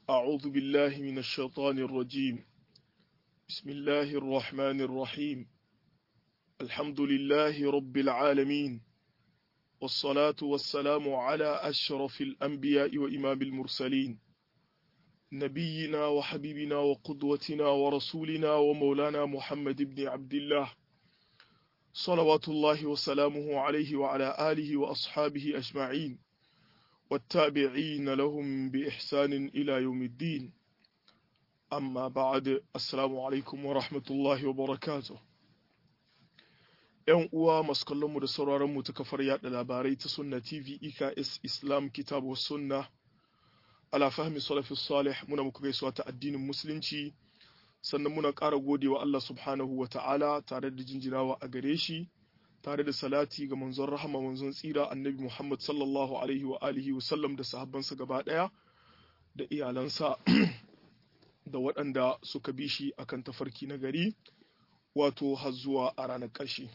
أعوذ بالله من الشيطان الرجيم بسم الله الرحمن الرحيم الحمد لله رب العالمين والصلاة والسلام على أشرف الأنبياء وإمام المرسلين نبينا وحبيبنا وقدوتنا ورسولنا ومولانا محمد بن عبد الله صلوات الله وسلامه عليه وعلى آله وأصحابه أجمعين والتابعين لهم بإحسان إلى يوم الدين أما بعد السلام عليكم ورحمة الله وبركاته ‘Yan uwa masu kallonmu da sauraronmu ta kafar yaɗa labarai ta Sunna TV EKS Islam Kitabu Sunna ala fahmi salafi salih muna muku gaisuwa ta addinin musulunci sannan muna ƙara gode wa Allah subhanahu wa ta'ala tare da jinjinawa a gare shi tare da salati ga manzon rahama manzon tsira annabi Muhammad sallallahu alaihi wa alihi wa sallam da sahabbansa gaba ɗaya da iyalansa da waɗanda suka bi shi akan tafarki na gari wato har zuwa a ranar ƙarshe.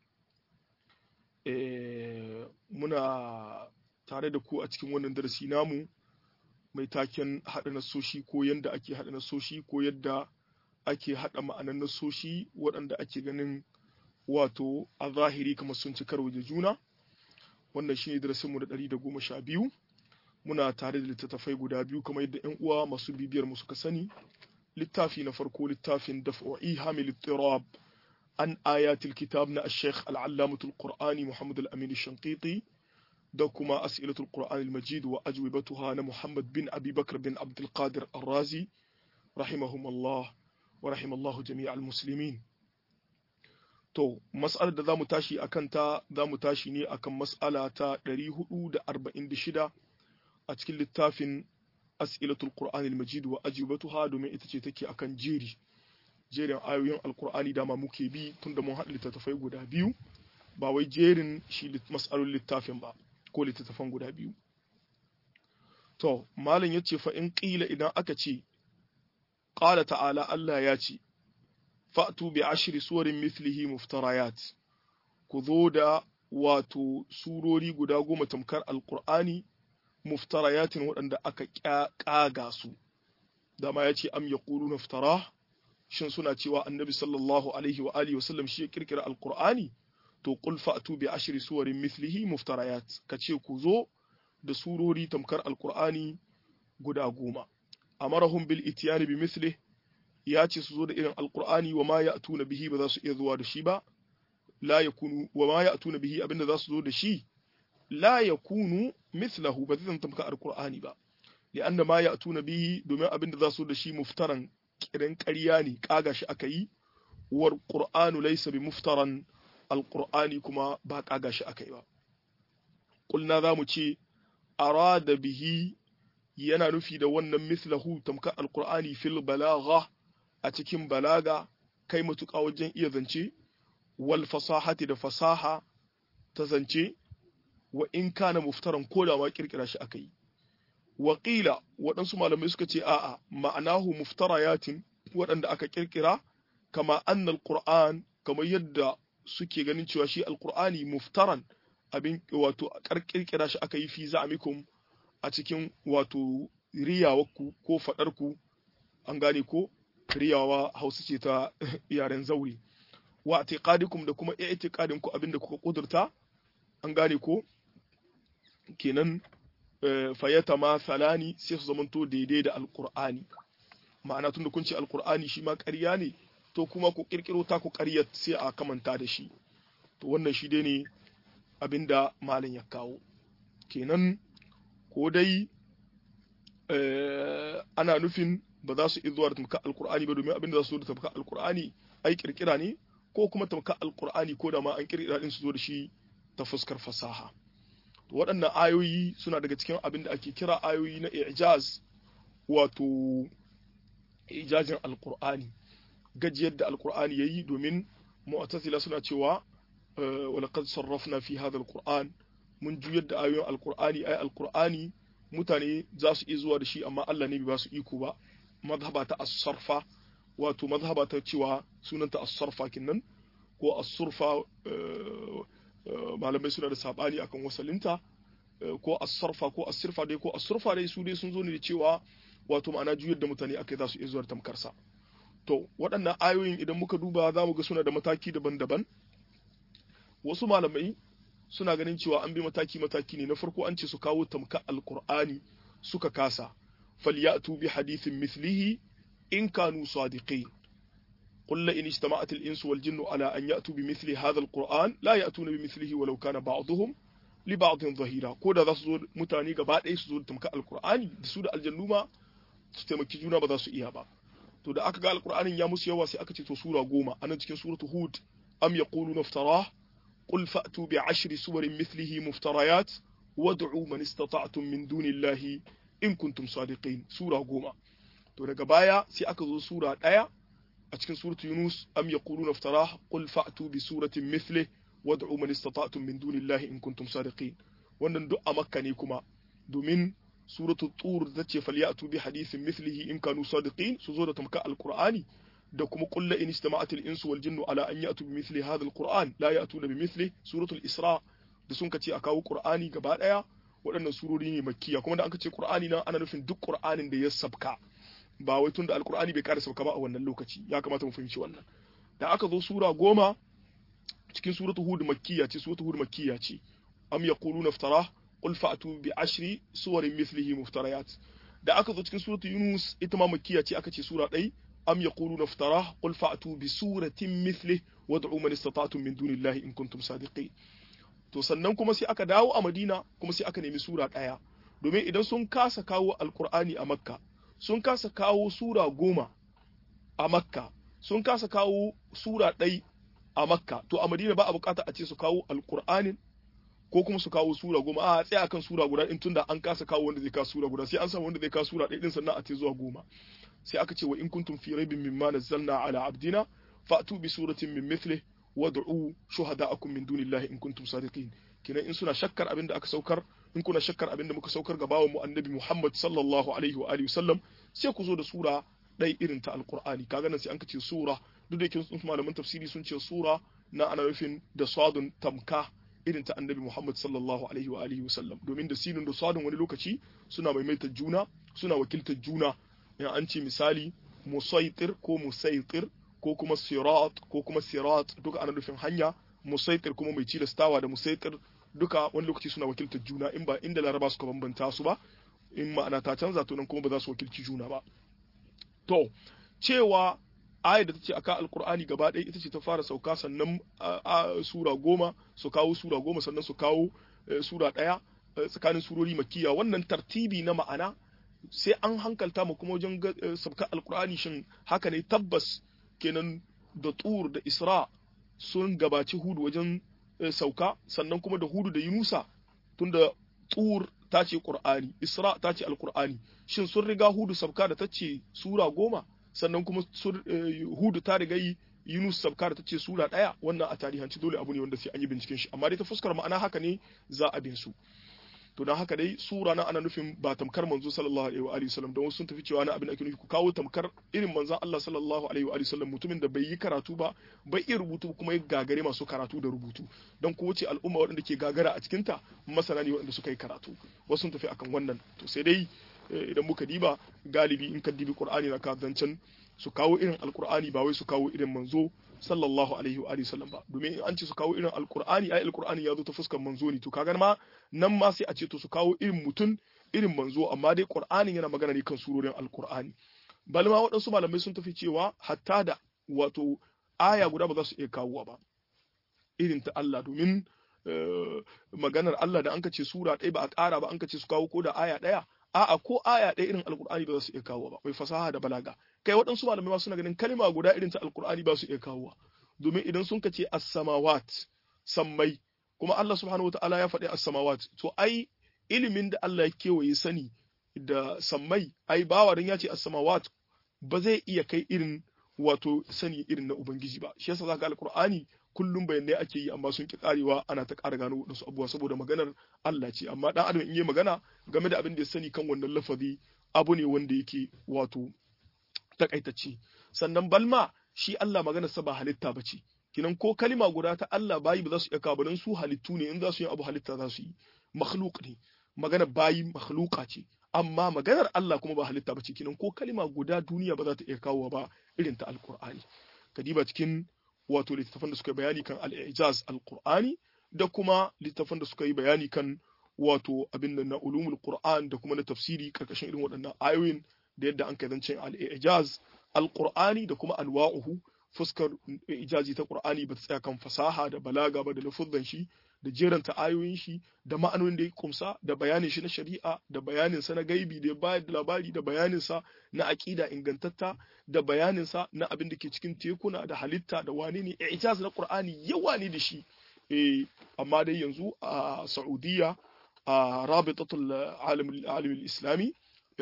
muna tare da ku a cikin wannan darasi namu mai taken haɗa nasoshi ko yadda ake haɗa nasoshi ko yadda ake haɗa ma'anan nasoshi waɗanda ake ganin wato a zahiri kamar sun ci karo da juna wannan shine darasinmu da ɗari da goma sha biyu muna tare da littattafai guda biyu kamar yadda yan uwa masu bibiyar mu suka sani littafi na farko littafin daf'i hamil tirab an ayatul kitab na al-sheikh al-allamatul qur'ani muhammad al-amin shanqiti da kuma as'ilatul qur'an al-majid wa ajwibatuha na muhammad bin abi bakr bin abdul qadir ar-razi rahimahumullah wa rahimallahu jami'al muslimin to mas'alar da zamu tashi akan ta zamu tashi ne akan mas'ala ta 446 a cikin littafin as'ilatul qur'an al-majid wa ajwibatuha domin ita ce take akan jeri jerin ayoyin alkur'ani dama muke bi tunda mun haɗa littattafai guda biyu ba wai jerin shi mas'alolin littafin ba ko littattafan guda biyu to malam ya ce fa in ƙila idan aka ce ƙala ta'ala Allah ya ce fa'tu bi ashri suwarin mithlihi muftarayat ku zo da wato surori guda goma tamkar alkur'ani muftarayatin waɗanda aka ƙaga su dama ya ce am yaquluna naftara shin suna cewa annabi sallallahu alaihi wa alihi wasallam shi ya kirkira alqur'ani to qul fa'tu bi ashri suwarin mithlihi muftarayat kace ku zo da surori tamkar alqur'ani guda goma amarahum bil ityan bi mithlihi ya ce su zo da irin alqur'ani wa ma ya'tuna bihi ba za su iya zuwa da shi ba la yakunu wa ma ya'tuna bihi abinda za su zo da shi la yakunu mithlahu ba zai tamkar alqur'ani ba li'anna ma ya'tuna bihi domin abinda za su da shi muftaran kiran ƙarya ne ƙaga shi aka yi war ƙur'anu laisa bi muftaran alƙur'ani kuma ba ƙaga shi aka yi ba ƙulna za mu ce arada bihi yana nufi da wannan mislahu tamkar alƙur'ani fil balagha a cikin balaga kai matuƙa wajen iya zance wal fasahati da fasaha ta zance wa in kana muftaran ko da ma ƙirƙira shi aka yi waƙila waɗansu malamai suka ce a'a ma'anahu muftarayatin waɗanda aka ƙirƙira kama annal qur'an kamar yadda suke ganin cewa shi alqur'ani muftaran abin wato ƙirƙira shi aka yi fi za'amikum a cikin wato riyawarku ko faɗarku an gane ko riyawa hausa ce ta yaren zauri wa i'tiqadikum da kuma i'tiqadin ku abinda kuka kudurta an gane ko kenan fayyata ma salani sai su zamanto daidai da alkur'ani ma'ana tunda kun ce alkur'ani shi ma ƙarya ne to kuma ku kirkiro ta ku ƙaryar sai a kamanta da shi to wannan shi dai ne abinda malam ya kawo kenan ko dai ana nufin ba za su zuwa da tamkar alkur'ani ba domin abinda za su zo da tamkar alkur'ani ai kirkira ne ko kuma tamkar alkur'ani ko da ma an kirkira din su zo da shi ta fuskar fasaha waɗannan ayoyi suna daga cikin abin da ake kira ayoyi na ijaz wato ijazin alkur'ani gajiyar da alkur'ani ya yi domin mu'tazila suna cewa walaqad sarrafna fi hadha alquran mun juyar da ayoyin alkur'ani ay alkur'ani mutane za su iya zuwa da shi amma Allah ne bai ba su iko ba mazhaba ta as-sarfa wato mazhaba ta cewa sunanta as-sarfa kinnan ko as-surfa malamai suna da sabani akan wasalinta ko as-sarfa ko as-sirfa dai ko as-surfa dai su dai sun zo ne da cewa wato ma'ana juyar da mutane akai za su iya zuwa tamkarsa to waɗannan ayoyin idan muka duba za mu ga suna da mataki daban-daban wasu malamai suna ganin cewa an bi mataki-mataki ne na farko an ce su kawo tamka alkur'ani suka kasa falyatu bi hadithin mithlihi in kanu sadiqin قل إن اجتمعت الإنس والجن على أن يأتوا بمثل هذا القرآن لا يأتون بمثله ولو كان بعضهم لبعض ظهيرا كودا ذا سزور متاني غبا ɗaya su zo tamka alqur'ani da su da aljannu ma su taimaki juna ba za su iya ba to da aka ga alqur'anin ya musu yawa sai aka ce to sura goma anan cikin suratu hud am yaquluna iftarah qul fa'tu bi ashri suwarin mithlihi muftarayat wad'u man istata'tum min dunillahi in kuntum sadiqin sura goma to daga baya sai aka zo sura ɗaya a cikin suratu Yunus am yaquluna iftarah qul fa'tu bi suratin mithli wad'u man istata'tum min dunillahi in kuntum sadiqin wannan duk a makka ne kuma domin suratu tur da ce falyatu bi hadithin mithlihi in kanu sadiqin su zo da tamka alqur'ani da kuma qul la in istama'atil insu wal jinnu ala an ya'tu bi mithli hadha alqur'an la ya'tuna bi mithli suratul isra da sun kace a kawo qur'ani gaba daya waɗannan surori ne makkiya kuma da aka ce qur'ani nan ana nufin duk qur'anin da ya sabka ba wai tunda alkur'ani bai kara sauka ba a wannan lokaci ya kamata mu fahimci wannan da aka zo sura goma cikin suratu hud makkiya ce suratu hud makkiya ce am yaquluna iftara qul fa'tu bi ashri suwarin mithlihi muftarayat da aka zo cikin suratu yunus ita ma makkiya ce aka ce sura ɗai am yaquluna iftara qul fa'tu bi suratin mithlihi wad'u man istata'tum min dunillahi in kuntum sadiqin to sannan kuma sai aka dawo a madina kuma sai aka nemi sura ɗaya domin idan sun kasa kawo alkur'ani a makka sun kasa kawo sura goma a makka sun kasa kawo sura ɗai a makka to a madina ba a bukata a ce su kawo alkur'anin ko kuma su kawo sura goma a tsaya akan sura guda in tunda an kasa kawo wanda zai kawo sura guda sai an samu wanda zai kawo sura ɗaya din sannan a ce zuwa goma sai aka ce wa in kuntum fi raibin mimma nazzalna ala abdina fa'tu bi suratin min mithlih wad'u shuhada'akum min dunillahi in kuntum sadiqin kenan in suna shakkar abin da aka saukar in kuna shakkar abin da muka saukar ga bawan mu annabi Muhammad sallallahu alaihi wa alihi wasallam sai ku zo da sura ɗai irin ta alqur'ani kaga nan sai an kace sura duk da yake sun malaman tafsiri sun ce sura na ana nufin da sadun tamka irin ta annabi Muhammad sallallahu alaihi wa alihi wasallam domin da sinun da sadun wani lokaci suna maimaita juna suna wakiltar juna in an ce misali musaitir ko musaitir ko kuma sirat ko kuma sirat duka ana nufin hanya musaitir kuma mai cilastawa da musaitir duka wani lokaci suna wakiltar juna in ba inda laraba suka bambanta su ba in ma'ana ta canza to nan kuma ba za su wakilci juna ba to cewa ayar da ta ce aka alkur'ani gaba ɗaya ita ce ta fara sauka sannan sura goma su kawo sura goma sannan su kawo sura ɗaya tsakanin surori makiya wannan tartibi na ma'ana sai an hankalta mu kuma wajen sabka alkur'ani shin haka ne tabbas kenan da tur da isra sun gabaci hudu wajen sauka sannan kuma da hudu da yunusa tunda tur ta ce qur'ani isra ta ce alkur'ani shin sun riga hudu sabka da ta ce sura goma sannan kuma hudu ta riga yi yunus sabka da ta ce sura ɗaya wannan a tarihanci dole abu ne wanda sai an yi binciken shi amma dai ta fuskar ma'ana haka ne za a bin su to don haka dai sura na ana nufin ba tamkar manzo sallallahu alaihi wa alihi wasallam don wasu sun tafi cewa na abin ake nufi ku kawo tamkar irin manzon Allah sallallahu alaihi wa alihi wasallam mutumin da bai yi karatu ba bai iya rubutu kuma ya gagare masu karatu da rubutu don ko wace al'umma waɗanda ke gagara a cikin ta masana ne waɗanda suka yi karatu wasu sun tafi akan wannan to sai dai idan muka diba galibi in ka dibi qur'ani na ka zancen su kawo irin alqur'ani ba wai su kawo irin manzo sallallahu alaihi wa alihi sallam ba domin in an ce su kawo irin alqur'ani ai alqur'ani ya zo ta fuskar manzo ne to kaga ma nan ma sai a ce to su kawo irin mutun irin manzo amma dai qur'ani yana magana ne kan surorin alqur'ani bal ma waɗansu malamai sun tafi cewa hatta da wato aya guda ba za su iya kawowa ba irin ta Allah domin maganar Allah da an ka ce sura ɗaya ba a ƙara ba an ka ce su kawo ko da aya ɗaya a'a ko aya ɗaya irin alkur'ani ba za su iya kawo ba mai fasaha da balaga kai waɗansu malamai ma suna ganin kalma guda irin ta alkur'ani ba su iya kawo domin idan sun kace as-samawat sammai kuma Allah subhanahu wataala ya faɗi as-samawat to ai ilimin da Allah ya kewaye sani da sammai ai bawa dan ya ce as-samawat ba zai iya kai irin wato sani irin na ubangiji ba shi yasa zaka alkur'ani kullum bayanai ake yi amma sun ki karewa ana ta ƙara gano waɗansu abubuwa saboda maganar Allah ce amma dan adam in yi magana game da abin da ya sani kan wannan lafazi abu ne wanda yake wato takaitacce sannan balma shi Allah maganar sa ba halitta ba ce kinan ko kalima guda ta Allah bayi ba za su iya kawo don su halittu ne in za su yi abu halitta za su yi makhluk ne maganar bayi makhluka ce amma maganar Allah kuma ba halitta ba ce kenan ko kalima guda duniya ba za ta iya kawo ba irin ta alqur'ani kadiba cikin wato littafan da suka yi bayani kan al-ijaz alqur'ani da kuma littafan da suka yi bayani kan wato abin da na ulumul qur'an da kuma na tafsiri karkashin irin waɗannan ayoyin da yadda an kai zancen al-ijaz alqur'ani da kuma anwa'uhu fuskar ijazi ta qur'ani ba ta tsaya kan fasaha da balaga ba da lafuzan shi da jeranta ayoyin shi da ma'anonin da ya kumsa da bayanin shi na shari'a da bayanin sa na gaibi da ya bayar da labari da bayanin sa na aqida ingantatta da bayanin sa na abin da ke cikin tekuna da halitta da wane ne ijaz na qur'ani yawa ne da shi eh amma dai yanzu a Saudiya a rabitatul alim islami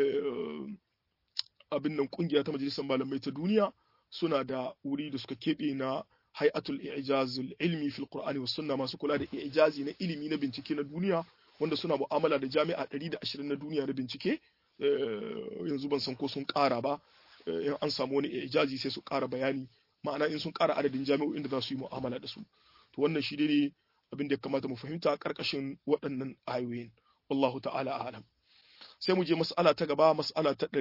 abin nan kungiya ta majalisar malamai ta duniya suna da wuri da suka keɓe na hay'atul ijazul ilmi fil qur'ani was sunna masu kula da ijazi na ilimi na bincike na duniya wanda suna mu'amala da jami'a 120 na duniya na bincike yanzu ban san ko sun ƙara ba in an samu wani ijazi sai su ƙara bayani ma'ana in sun ƙara adadin jami'o'in da za su yi mu'amala da su to wannan shi ne abin da ya kamata mu fahimta karkashin waɗannan ayoyin wallahu ta'ala a'lam sai mu je mas'ala ta gaba mas'ala ta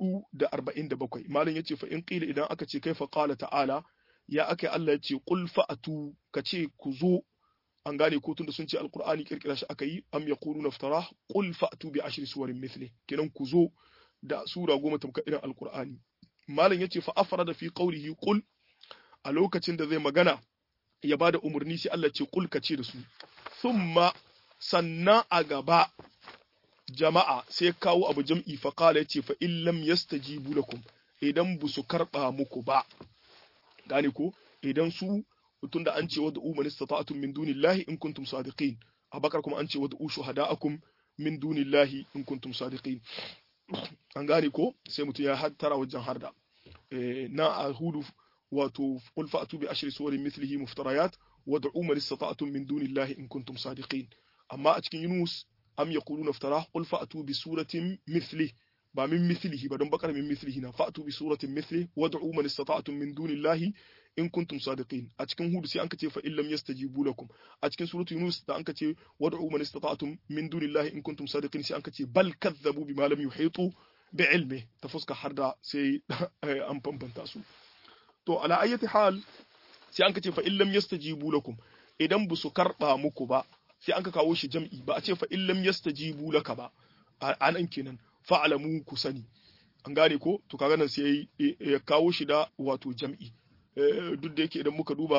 447 malam yace fa in qila idan aka ce kaifa qala ta'ala ya aka Allah yace qul fa'atu kace ku zo an gane ko tunda sun ce alqur'ani kirkira shi aka yi am yaquluna iftara qul fa'tu bi ashri suwarin mithli kenan ku zo da sura goma tamka irin alqur'ani malam yace fa afrada fi qawlihi qul a lokacin da zai magana ya bada umarni sai Allah ce kul ce da su thumma sannan a gaba jama'a sai kawo abu jam'i fa qala yace fa in lam yastajibu lakum idan bu su karba muku ba gane ko idan su tunda an ce wadda umman istata'tum min dunillahi in kuntum sadiqin abakar kuma an ce wadda shuhada'akum min dunillahi in kuntum sadiqin an gane ko sai mutum ya hattara wajen harda na a hudu wato qul fa'tu bi ashri suwarin mithlihi muftarayat wad'u man istata'tum min dunillahi in kuntum sadiqin amma a cikin Yunus am yaquluna iftara qul fa'tu bi suratin mithli ba min mithlihi ba don bakar min mithlihi na fa'tu bi suratin mithli wad'u man istata'tum min dunillahi in kuntum sadiqin a cikin Hud sai an kace fa illam yastajibu lakum a cikin suratu Yunus da an kace wad'u man istata'tum min dunillahi in kuntum sadiqin sai an kace bal kadzabu bima lam yuhitu bi ilmi ta fuska har da sai an bambanta su to ala ayyati hal sai an kace fa illam yastajibu lakum idan bu su karba muku ba sai an ka kawo shi jam'i ba a ce fa illam yastajibu laka ba anan kenan fa'alamu ku sani an gane ko to kaga nan sai ya kawo shi da wato jam'i duk da yake idan muka duba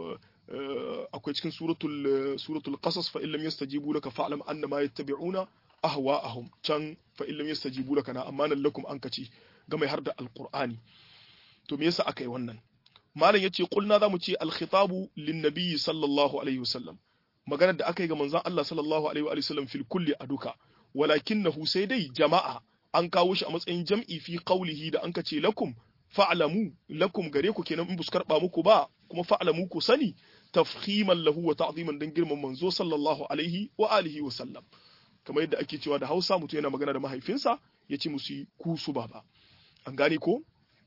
akwai cikin suratul suratul qasas fa illam yastajibu laka fa'lam annama yattabi'una ahwa'ahum can fa illam yastajibu laka na amma nan lakum an kace ga mai har da alqur'ani to me yasa aka yi wannan malam yace kulna zamu ce al-khitabu lin-nabi sallallahu alaihi wasallam maganar da aka yi ga manzon Allah sallallahu alaihi wa sallam fil kulli aduka walakinahu sai dai jama'a an kawo shi a matsayin jam'i fi qawlihi da an kace lakum fa'lamu lakum gare ku kenan in buskar ba muku ba kuma fa'lamu ku sani tafkhiman lahu wa ta'ziman dan girman manzo sallallahu alaihi wa alihi wa sallam kamar yadda ake cewa da Hausa mutum yana magana da mahaifinsa ya ce musu ku su baba an gane ko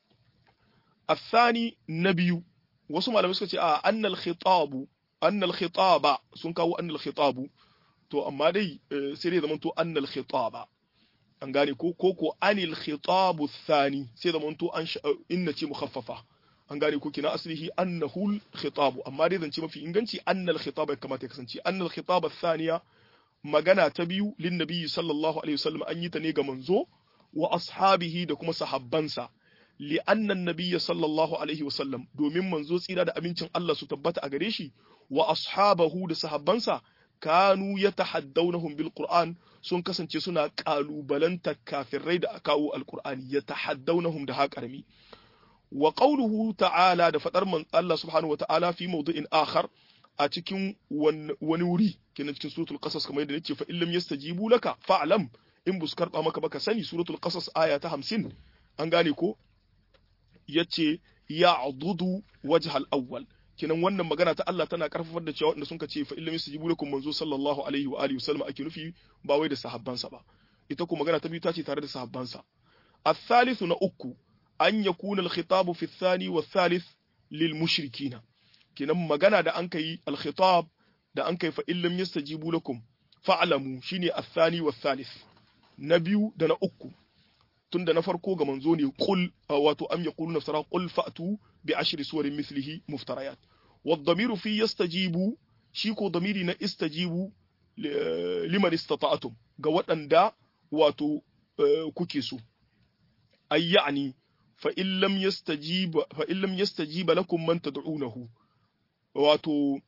الثاني نبي wasu malamai suka ce a annal khitabu annal khitaba sun kawo annal khitabu to amma dai sai dai zamanto annal khitaba an gane ko ko ko anil khitabu thani sai zamanto an inna ce mukhaffafa an gane ko kina aslihi annahu khitabu amma dai zance mafi inganci annal khitaba ya kamata ya kasance annal khitaba thaniya magana ta biyu lin nabiyyi sallallahu alaihi wasallam an yi ta ne ga manzo wa ashabihi da kuma sahabbansa li'anna nabiyya sallallahu alaihi wasallam domin manzo tsira da abincin Allah su tabbata a gare shi wa ashabahu da sahabbansa kanu yatahaddawnahum bil qur'an sun kasance suna kalubalanta kafirai da kawo alqur'ani yatahaddawnahum da haƙarmi wa qawluhu ta'ala da fadar man Allah subhanahu wa ta'ala fi mawdu'in akhar a cikin wani wuri kenan cikin suratul qasas kamar yadda nace fa illam yastajibu laka fa'lam in bus karba maka baka sani suratul qasas aya ta 50 an gane ko yace ya'dudu wajhal awwal kenan wannan magana ta Allah tana karfafar da cewa wanda sun ce fa illam yastajibu lakum manzo sallallahu alaihi wa alihi wasallam ake nufi ba wai da sahabbansa ba ita ko magana ta biyu ta ce tare da sahabbansa الثالث na uku an yakuna al-khitabu fi ath-thani wa ath-thalith lil mushrikina kenan magana da an kai al-khitab da an kai fa illam yastajibu lakum fa'lamu shine ath-thani wa ath-thalith na biyu da na uku tunda na farko ga manzo ne qul wato am yaqulu naftara qul fa'tu bi ashri suwarin mithlihi muftarayat wad-damiru fi yastajibu shi ko damiri na istajibu liman istata'tum ga waɗanda wato kuke so ay ya'ni fa in lam yastajiba fa in lam yastajiba lakum man tad'unahu wato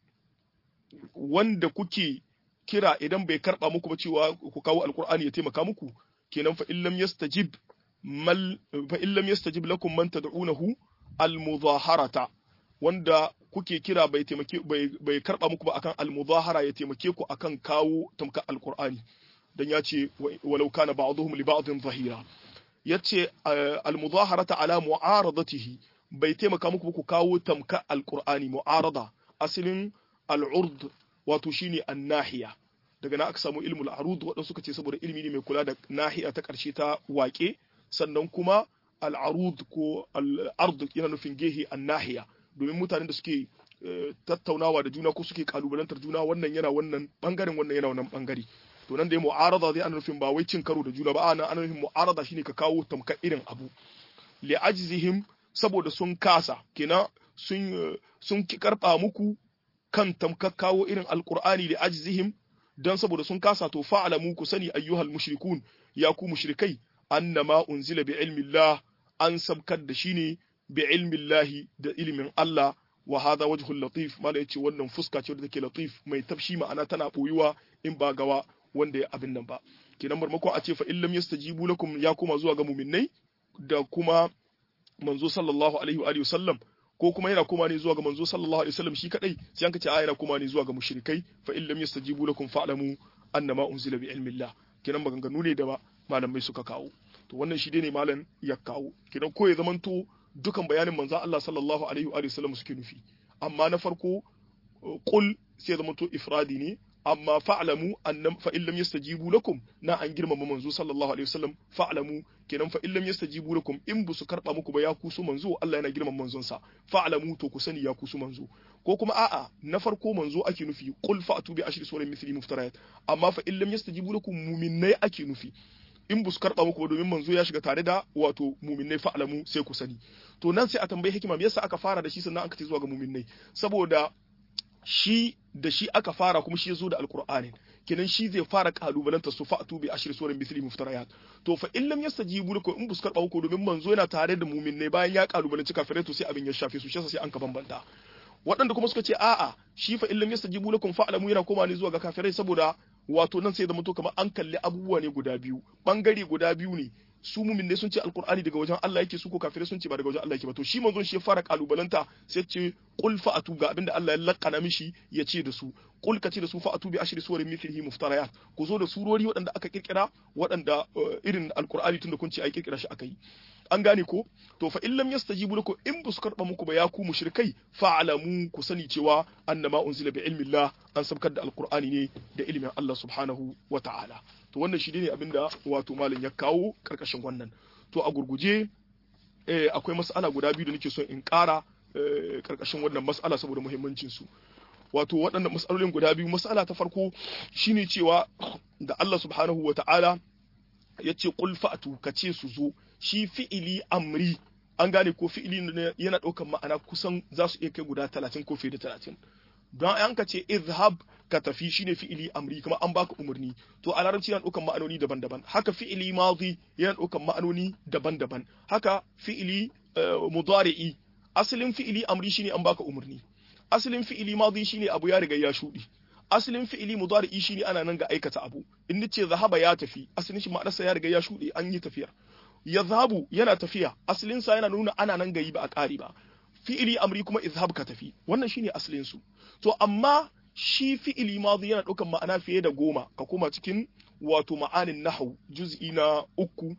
wanda kuke kira idan bai karba muku ba cewa ku kawo alqur'ani ya taimaka muku kenan fa in lam yastajib mal fa in lam yastajib lakum man tad'unahu al-mudaharata wanda kuke kira bai taimake bai, bai karba muku ba akan al-mudahara ya taimake ku akan kawo tamka al-Qur'ani dan ya ce walau kana ba'dhum li ba'dhin zahira yace al-mudaharata ala mu'aradatihi bai taimaka muku ku kawo tamka al-Qur'ani mu'arada asalin al-urd wato shine an-nahiya daga na aka samu ilmul arud waɗansu suka ce saboda ilimi ne mai kula da nahiya ta ƙarshe ta waƙe sannan kuma al-arud ko al-ard yana nufin gehe an-nahiya domin mutanen da suke tattaunawa da juna ko suke kalubalantar juna wannan yana wannan bangaren wannan yana wannan bangare to nan da ya mu'arada zai ana nufin ba wai cin karo da juna ba ana ana nufin mu'arada shine ka kawo tamkar irin abu li ajzihim saboda sun kasa kenan sun sun ki karba muku kan tamkar kawo irin alqur'ani li ajzihim dan saboda sun kasa to fa'alamu ku sani ayyuhal mushrikun ya ku mushrikai annama unzila bi ilmi Allah an sabkar da shi ne bi ilmillahi da ilimin Allah wa hadha wajhul latif mala yace wannan fuska ce da take latif mai tafshi ma'ana tana boyuwa in ba gawa wanda ya abin nan ba kenan marmakon a ce fa illam yastajibu lakum ya kuma zuwa ga mu'minnai da kuma manzo sallallahu alaihi wa alihi wasallam ko kuma yana kuma ne zuwa ga manzo sallallahu alaihi wasallam shi kadai sai an kace a yana kuma ne zuwa ga mushrikai fa illam yastajibu lakum fa'lamu annama unzila bi ilmillah kenan maganganu ne da ba malamai suka kawo to wannan shi dai ne malam ya kawo kenan ko ya zamanto dukan bayanin manzo Allah sallallahu alaihi wa sallam suke nufi amma na farko qul sai zamanto ifradi ne amma fa'lamu annam fa illam yastajibu lakum na an girmama manzo sallallahu alaihi wasallam fa'lamu kenan fa illam yastajibu lakum in bu su karba muku ba ya kusu manzo Allah yana girmama manzon sa fa'lamu to ku sani ya kusu manzo ko kuma a'a na farko manzo ake nufi qul fa'tu bi ashri suwarin mithli muftarayat amma fa illam yastajibu lakum mu'minnai ake nufi in bu su karɓa muku ba domin manzo ya shiga tare da wato muminnai fa'alamu sai ku sani to nan sai a tambayi hikima me yasa aka fara da shi sannan aka ce zuwa ga muminnai saboda shi da shi aka fara kuma shi ya zo da alqur'anin kenan shi zai fara kalubalanta su fa'atu bi ashri suwarin mithli muftarayat to fa in lam yastajibu lakum in bu su karɓa muku domin manzo yana tare da muminnai bayan ya kalubalanci kafirai to sai abin ya shafe su shi sai an ka bambanta waɗanda kuma suka ce a'a shi fa in lam yastajibu lakum fa'lamu yana koma ne zuwa ga kafirai saboda wato nan sai zama to kamar an kalli abubuwa ne guda biyu bangare guda biyu ne su mumin ne sun ce alkur'ani daga wajen Allah yake su ko kafirai sun ce ba daga wajen Allah yake ba to shi manzon shi ya fara kalubalanta sai ce qul fa'atu ga abinda Allah ya lakana mishi ya ce da su qul ka ce da su fa'atu bi ashri suwarin mithlihi muftarayat ku zo da surori waɗanda aka kirkira waɗanda irin alkur'ani tunda kun ce ai kirkira shi aka yi an gane ko to fa in lam yastajibu lakum in bu su karba muku ba ya ku mushrikai fa'lamu ku sani cewa annama unzila bi ilmi Allah an sabkar da alqur'ani ne da ilimin Allah subhanahu wa ta'ala to wannan shi ne abinda wato malam ya kawo karkashin wannan to a gurguje eh, akwai mas'ala guda biyu da nake son in ƙara eh, karkashin wannan mas'ala saboda muhimmancin su wato waɗannan mas'alolin guda biyu mas'ala ta farko shine cewa da Allah subhanahu wa ta'ala ya ce qul fa'tu ka ce su zo shi fi'ili amri an gane ko fi'ili yana ɗaukar ma'ana kusan za su iya kai guda talatin ko fiye da talatin don an ka ce izhab ka tafi shine fi'ili amri kuma an baka umarni to a larabci yana ɗaukar ma'anoni daban-daban haka fi'ili madi yana ɗaukar ma'anoni daban-daban haka fi'ili mudari'i asalin fi'ili amri shine an baka umarni asalin fi'ili madi shine abu ya riga ya shuɗi asalin fi'ili mudari'i shine ana nan ga aikata abu in nace zahaba ya tafi asalin shi ma'anarsa ya riga ya shuɗe an yi tafiyar yazhabu yana tafiya asalin sa yana nuna ana nan gayi ba a ƙari ba fi'ili amri kuma izhab ka tafi wannan shine asalin su to amma shi fi'ili madi yana ɗaukan ma'ana fiye da goma ka koma cikin wato ma'anin nahwu juz'i na uku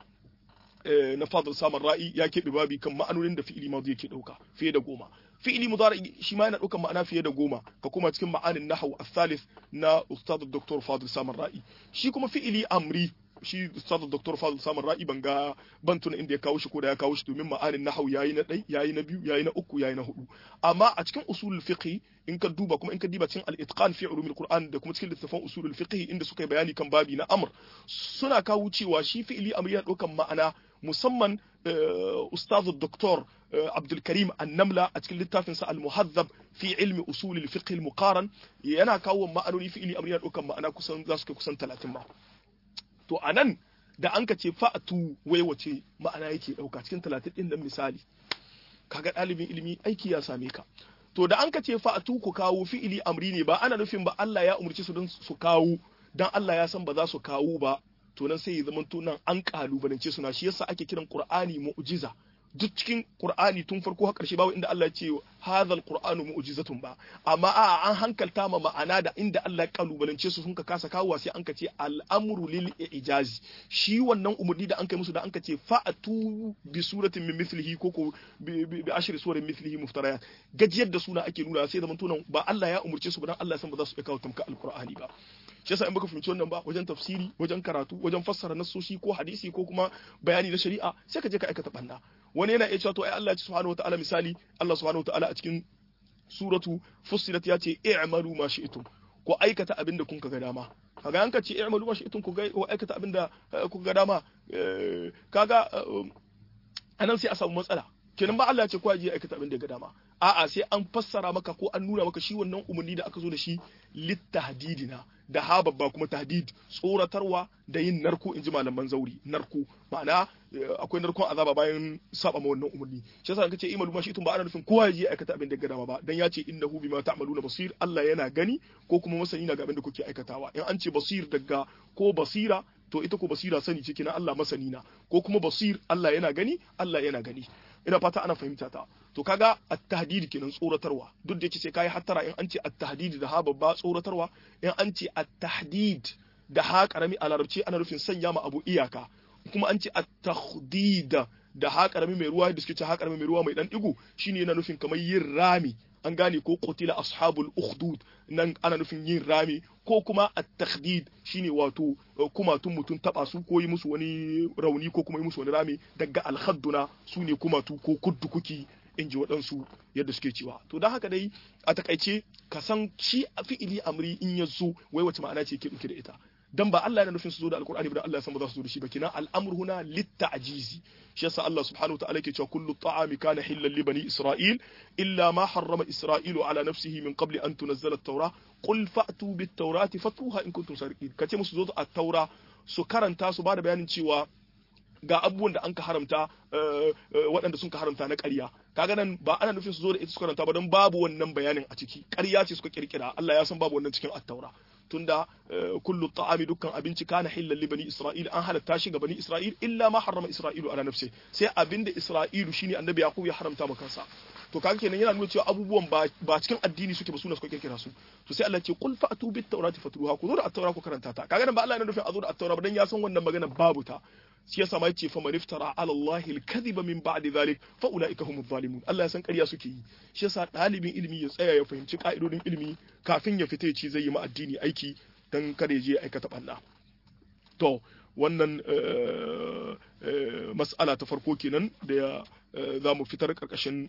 na fadl samar ra'i ya keɓe babi kan ma'anonin da fi'ili madi yake ɗauka fiye da goma fi'ili mudari shi ma yana ɗaukan ma'ana fiye da goma ka koma cikin ma'anin nahwu al-thalith na ustad dr fadl samar ra'i shi kuma fi'ili amri shi ustaz dr fadl samun ra'i ban ga ban tuna inda ya kawo shi ko da ya kawo shi domin ma'anin nahau yayi na ɗai yayi na biyu yayi na uku yayi na hudu amma a cikin usulul fiqh in ka duba kuma in ka diba cikin al-itqan fi ulumil qur'an da kuma cikin littafin usulul fiqh inda suka yi bayani kan babi na amr suna kawo cewa shi fi'ili amr yana ɗaukan ma'ana musamman ustaz doktor Abdul Karim Annamla a cikin littafinsa Al-Muhazzab fi ilmi usulil fiqh al-muqaran yana kawo ma'anoni fi'ili amr yana ɗaukan ma'ana kusan za su kai kusan 30 ma to anan da an ka ce fa'atu wai wace ma'ana yake ɗauka cikin 30 din nan misali kaga ɗalibin ilimi aiki ya same ka to da an ka ce fa'atu ku kawo fi'ili amri ne ba ana nufin ba Allah ya umarci su don su kawo dan Allah ya san ba za su kawo ba to nan sai ya zama to nan an kalubalance suna shi yasa ake kiran Qur'ani mu'jiza duk cikin Qur'ani tun farko har ƙarshe babu inda Allah ya ce hadhal Qur'anu mu'jizatun ba amma a an hankalta ma ma'ana da inda Allah ya kalubalance su sun ka kasa kawo sai an ka ce al'amru lil ijazi shi wannan umurni da an kai musu da an ka ce fa'atu bi suratin min mithlihi ko ko bi ashri suwarin mithlihi muftarayat gajiyar da suna ake nuna sai zaman tunan ba Allah ya umurce su ba dan Allah ya san ba za su iya kawo tamka alqur'ani ba shi yasa in baka fahimci wannan ba wajen tafsiri wajen karatu wajen fassara nassoshi ko hadisi ko kuma bayani na shari'a sai ka je ka aikata banna wani yana iya cewa to ai Allah subhanahu wataala misali Allah subhanahu wataala a cikin suratu fussilat ya ce i'malu ma shi'tum ko aikata abin da kun ga dama kaga an ka ce i'malu ma shi'tum ku ga ko aikata abin da kun ga dama kaga anan sai a samu matsala kenan ba Allah ya ce ko je aikata abin da ga dama a'a sai an fassara maka ko an nuna maka shi wannan umarni da aka zo da shi littahdidina da ha babba kuma tahdid tsoratarwa da yin narko in ji malaman zauri narko ma'ana akwai narkon azaba bayan saba ma wannan umarni shi yasa kace imalu ma shi tun ba ana nufin kowa ya je aikata abin da ga dama ba dan ya ce innahu bima ta'maluna basir Allah yana gani ko kuma masani na ga abin da kuke aikatawa in an ce basir daga ko basira to ita ko basira sani ce kina Allah masani na ko kuma basir Allah yana gani Allah yana gani ina fata ana fahimta ta to kaga at-tahdid kenan tsoratarwa duk da yake sai kai hattara in an ce at-tahdid da ha babba tsoratarwa in an ce at-tahdid da ha karami a larabci ana nufin sanya ma abu iyaka kuma an ce at-tahdid da ha karami mai ruwa da suke ce ha karami mai ruwa mai dan digo shine yana nufin kamar yin rami an gane ko qutila ashabul ukhdud nan ana nufin yin rami ko kuma at-takhdid shine wato kuma tun mutun taba su ko yi musu wani rauni ko kuma yi musu wani rami daga al-khadduna sune kuma tu ko kuddu kuki in ji waɗansu yadda suke cewa to don haka dai a takaice ka san shi a fi'ili amri in ya zo wai wace ma'ana ce ke ɗauke da ita dan ba Allah yana nufin su zo da alkur'ani ba dan Allah ya san ba za su zo da shi ba kina al'amru huna litta'jizi shi yasa Allah subhanahu wa ta'ala yake cewa kullu ta'ami kana hillan li bani isra'il illa ma harrama isra'ilu ala nafsihi min qabli an tunzala at-taura qul fa'tu bit-taurati fatuha in kuntum sadiqin kace musu zo da at-taura su karanta su ba da bayanin cewa ga abubuwan da an ka haramta waɗanda sun ka haramta na ƙarya kaga nan ba ana nufin su zo da ita su karanta ba don babu wannan bayanin a ciki ƙarya ce suka kirkira Allah ya san babu wannan cikin attaura tunda kullu ta'ami dukkan abinci kana hillan li bani isra'il an halatta shi ga bani isra'il illa ma harrama isra'ilu ala nafsi sai abinda isra'ilu shine annabi yaqub ya haramta ma kansa to kaga kenan yana nuna cewa abubuwan ba cikin addini suke ba suna suka kirkira su to sai Allah ce qul fa'tu bit tawrati fatruha ku zo da at-taura ku karanta ta kaga nan ba Allah yana nufin a zo da at-taura ba dan ya san wannan magana babu ta shi yasa ma yace fa man iftara ala Allah al-kadhiba min ba'di dhalik fa ulaika humuz zalimun Allah ya san ƙarya suke yi shi yasa ɗalibin ilimi ya tsaya ya fahimci ka'idodin ilimi kafin ya fita ya ce zai yi ma addini aiki dan kada ya je aikata banna to wannan mas'ala ta farko kenan da za mu fitar karkashin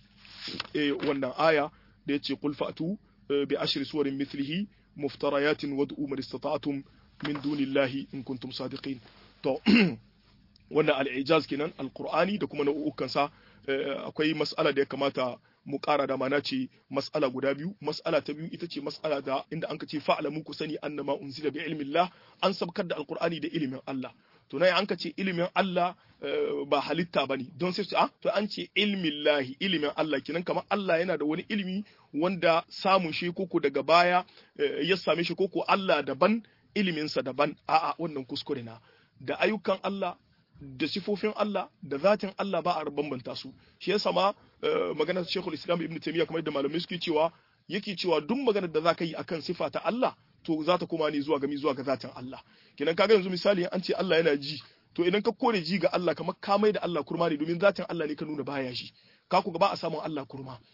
wannan aya da yace qul fa'tu bi ashri suwarin mithlihi muftarayatin wad'u man istata'tum min dunillahi in kuntum sadiqin to wannan al'ijaz kenan alqur'ani da kuma nau'ukansa akwai mas'ala da ya kamata mu ƙara da mana ce mas'ala guda biyu mas'ala ta biyu ita ce mas'ala da inda an ce fa'alamu ku sani annama unzila bi ilmillah an sabkar da alqur'ani da ilimin Allah to nan an ce ilimin Allah ba halitta bane don sai ah to an ce ilmillahi ilimin Allah kenan kamar Allah yana da wani ilimi wanda samun shi koko daga baya ya same shi koko Allah daban iliminsa daban a'a wannan kuskure na da ayyukan Allah da sifofin Allah da zatin Allah ba a bambanta su shi yasa ma maganar Sheikhul Islam Ibn Taymiyyah kamar da malamai suke cewa yake cewa duk maganar da zaka yi akan sifa ta Allah to za ta koma ne zuwa ga zuwa ga zatin Allah kenan kaga yanzu misali an ce Allah yana ji to idan ka kore ji ga Allah kamar ka mai da Allah kurma ne domin zatin Allah ne ka nuna baya ji ka ku ga ba a samun Allah kurma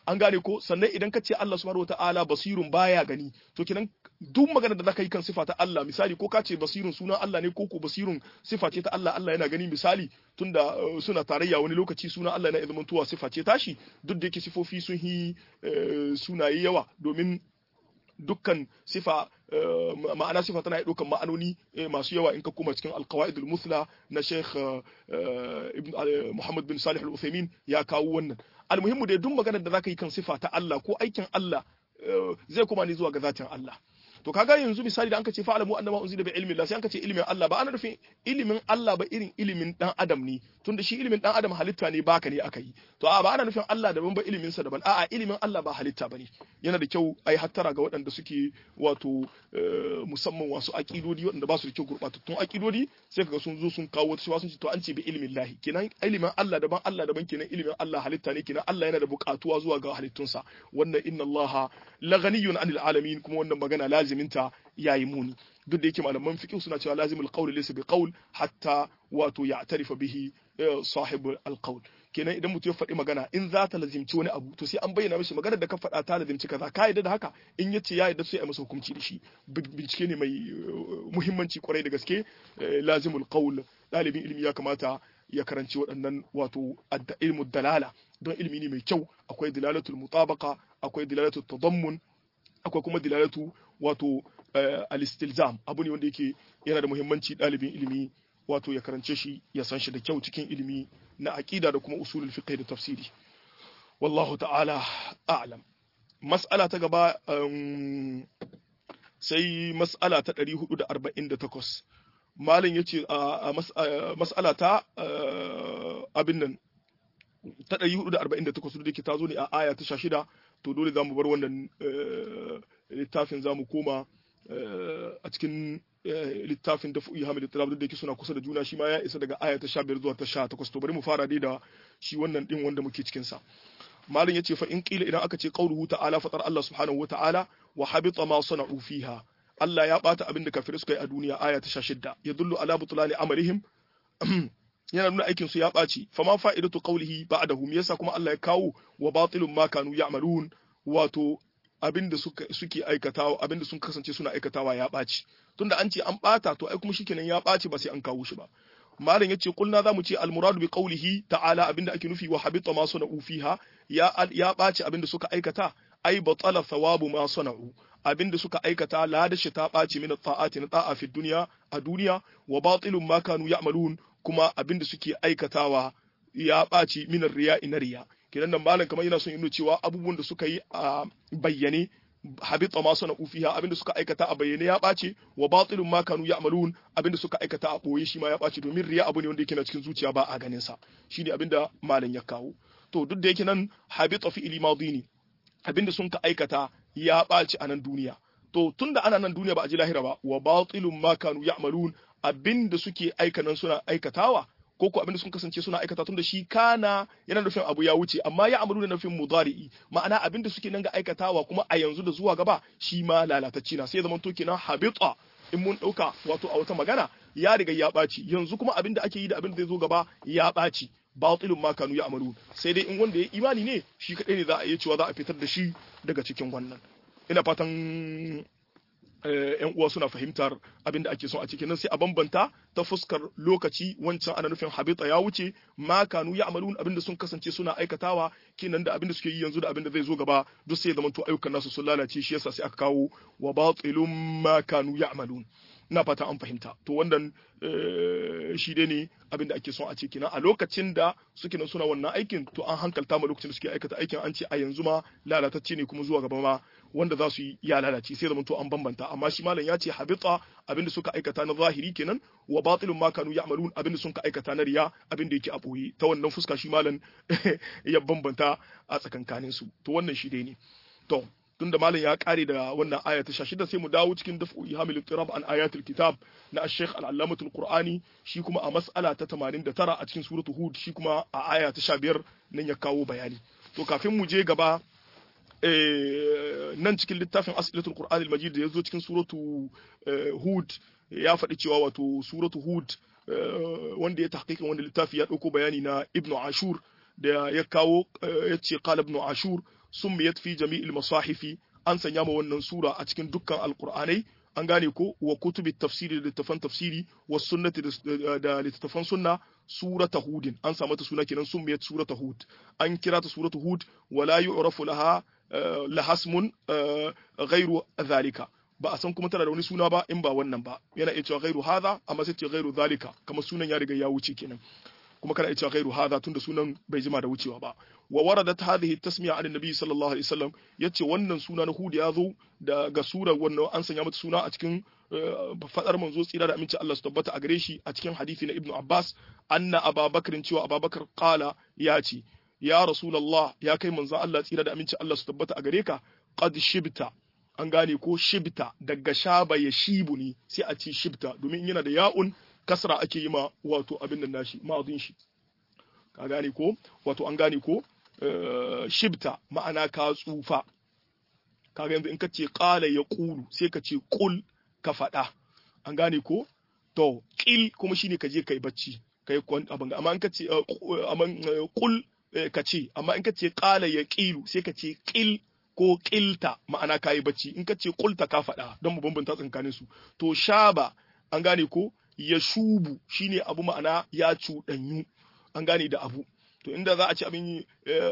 an gane ko sannan idan ka ce Allah subhanahu wataala basirun baya gani to kenan duk magana da zaka yi kan sifa ta Allah misali ko ka ce basirun sunan Allah ne ko ko basirun sifa ce ta Allah Allah yana gani misali tunda suna tarayya wani lokaci sunan Allah yana zama tuwa sifa ce tashi duk da yake sifofi sun yi sunaye yawa domin dukkan sifa ma'ana sifa tana iya ɗaukan ma'anoni masu yawa in ka kuma cikin alqawaidul musla na Sheikh Muhammad bin Salih al-Uthaymeen ya kawo wannan almuhimmu dai duk maganar da zaka yi kan sifa ta Allah ko aikin Allah zai kuma ne zuwa ga zatin Allah to kaga yanzu misali da anka ce fa'alamu annama unzila bi ilmi Allah sai anka ce ilimin Allah ba ana nufin ilimin Allah ba irin ilimin dan adam ne tunda shi ilimin dan adam halitta ne baka ne aka yi to a ba ana nufin Allah daban ba ilimin sa daban a'a ilimin Allah ba halitta bane yana da kyau ai hattara ga waɗanda suke wato musamman wasu aqidodi waɗanda ba su da kyau gurbatattun aqidodi sai kaga sun zo sun kawo wata sun ce to an ce bi ilimin lahi kenan ilimin Allah daban Allah daban kenan ilimin Allah halitta ne kenan Allah yana da buƙatuwa zuwa ga halittunsa wannan inna Allah la ghaniyun anil alamin kuma wannan magana laziminta yayi muni duk da yake malaman fiqh suna cewa lazimul qawl laysa bi qawl hatta wato ya'tarifa bihi sahibul alqawl kenan idan mutum ya faɗi magana in za ta lazimci wani abu to sai an bayyana mishi maganar da ka faɗa ta lazimci kaza ka yadda da haka in ya ce ya yadda sai a masa hukunci da shi bincike ne mai muhimmanci kwarai da gaske lazimul qawl ɗalibin ilimi ya kamata ya karanci waɗannan wato ilmu dalala don ilimi ne mai kyau akwai dilalatul mutabaqa akwai dilalatul tadammun akwai kuma dilalatu wato al-istilzam abu ne wanda yake yana da muhimmanci ɗalibin ilimi wato ya karance shi ya san shi da kyau cikin ilimi na aqida da kuma usulul fiqh da tafsiri wallahu ta'ala a'lam mas'ala ta gaba sai mas'ala ta 448 malam yace a mas'ala ta abin nan ta 448 da ke ta zo ne a aya ta 16 to dole za mu bar wannan littafin za mu koma a cikin littafin da fu'i hamid talab da yake suna kusa da juna shi ma ya isa daga aya ta 15 zuwa ta 18 to bari mu fara dai da shi wannan din wanda muke cikin sa malin yace fa in qila idan aka ce qauluhu ta'ala fatar Allah subhanahu wa ta'ala wa habita ma sana'u fiha Allah ya bata abin da kafirai suka yi a duniya aya ta 16 yadullu ala butlani amalihim yana nuna aikin su ya ɓaci fama fa'idatu qawlihi ba'dahu me yasa kuma Allah ya kawo wa batilun ma kanu ya'malun wato abinda suka suke aikatawa abinda sun kasance suna aikatawa ya ɓaci tunda an ce an ɓata to ai kuma shikenan ya ɓaci ba sai an kawo shi ba malam yace kulna zamu ce almuradu bi qawlihi ta'ala abinda ake nufi wa habita ma sana'u fiha ya ya ɓaci abinda suka aikata ai batala thawabu ma sana'u abinda suka aikata ladashi ta ɓaci min ta'ati na ta'a fi duniya a duniya wa batilun ma kanu ya'malun kuma abinda suke aikatawa ya ɓaci minar riya ina riya kenan nan malam kamar yana son yin cewa abubuwan da suka yi a bayyane habita ma sana ufiha abinda suka aikata a bayyane ya ɓace wa batilun ma kanu ya'malun abinda suka aikata a boye shi ma ya ɓace domin riya abu ne wanda yake na cikin zuciya ba a ganin sa shine abinda malam ya kawo to duk da yake nan habita fi ilmadi ne abinda sun ka aikata ya ɓaci a nan duniya to tunda ana nan duniya ba a ji lahira ba wa batilun ma kanu ya'malun abinda suke aikanan suna aikatawa ko ko abinda sun kasance suna aikata tunda shi kana yana nufin abu ya wuce amma ya amuru da nufin mudari'i ma'ana abinda suke nan ga aikatawa kuma a yanzu da zuwa gaba shi ma lalatacci na sai zaman to kenan habita in mun dauka wato a wata magana ya riga ya ɓaci yanzu kuma abinda ake yi da abinda zai zo gaba ya ɓaci batilun ma kanu ya amaru sai dai in wanda ya imani ne shi kadai ne za a iya cewa za a fitar da shi daga cikin wannan ina fatan yan uwa suna fahimtar abin da ake son a cikin nan sai a bambanta ta fuskar lokaci wancan ana nufin habita ya wuce ma kanu ya amalun abin da sun kasance suna aikatawa kenan da abin da suke yi yanzu da abin da zai zo gaba duk sai ya zamanto ayyukan nasu sun lalace shi yasa sai aka kawo wa batilum ma kanu ya amalun ina fata an fahimta to wannan shi dai ne abin da ake son a ce kenan a lokacin da suke nan suna wannan aikin to an hankalta ma lokacin da suke aikata aikin an ce a yanzu ma lalatacce ne kuma zuwa gaba ma wanda za su yi ya lalace sai zama to an bambanta amma shi malam ya ce habita abin da suka aikata na zahiri kenan wa batilun ma kanu ya'malun abin da suka aikata na riya abin da yake a boye ta wannan fuska shi malam ya bambanta a tsakankanin su to wannan shi dai ne to tunda malam ya kare da wannan aya ta 16 sai mu dawo cikin daf'u ihamil tirab an ayatul kitab na ash-shaykh al-allamatul qur'ani shi kuma a mas'ala ta 89 a cikin suratu hud shi kuma a aya ta 15 nan ya kawo bayani to kafin mu je gaba nan cikin littafin as'ilatul qur'an al-majid da yazo cikin suratu hud ya faɗi cewa wato suratu hud wanda ya tahqiqin wanda littafi ya dauko bayani na ibnu ashur da ya kawo ya ce qala ibnu ashur summiyat fi jami'il masahifi an sanya ma wannan sura a cikin dukkan alqur'anai an gane ko wa kutubi tafsiri da littafan tafsiri wa sunnati da littafan sunna surata hudin an samu ta suna kenan summiyat surata hud an kira ta suratu hud wala yu'rafu laha lahasmun ghairu zalika ba a san kuma tana da wani suna ba in ba wannan ba yana iya cewa ghairu hadha amma sai ce ghairu zalika kamar sunan ya riga ya wuce kenan kuma kana iya cewa ghairu hadha tunda sunan bai jima da wucewa ba wa waradat hadhihi tasmiya an nabi sallallahu alaihi wasallam yace wannan suna na hud ya zo daga surar wannan an sanya mata suna a cikin fadar manzo tsira da aminci Allah su tabbata a gare shi a cikin hadisi na ibnu abbas anna ababakar cewa ababakar qala ya ce ya rasulullah ya kai manzo Allah tsira da aminci Allah su tabbata a gare ka qad shibta an gane ko shibta daga shaba ya shibu ne sai a ce shibta domin yana da ya'un kasra ake yi ma wato abin nan nashi ma'adin shi ka gane ko wato an gane ko shibta ma'ana ka tsufa kaga yanzu in ka ce qala ya qulu sai ka ce qul ka faɗa an gane ko to qil kuma shine ka je kai bacci kai kwan abin amma in ka ce amma qul ka ce amma in ka ce qala ya qilu sai ka ce qil ko ƙilta ma'ana kayi bacci in ka ce ƙulta ka faɗa don mu bambanta tsakanin su to shaba an gane ko ya shubu shine abu ma'ana ya cuɗanyu an gane da abu to inda za a ci abin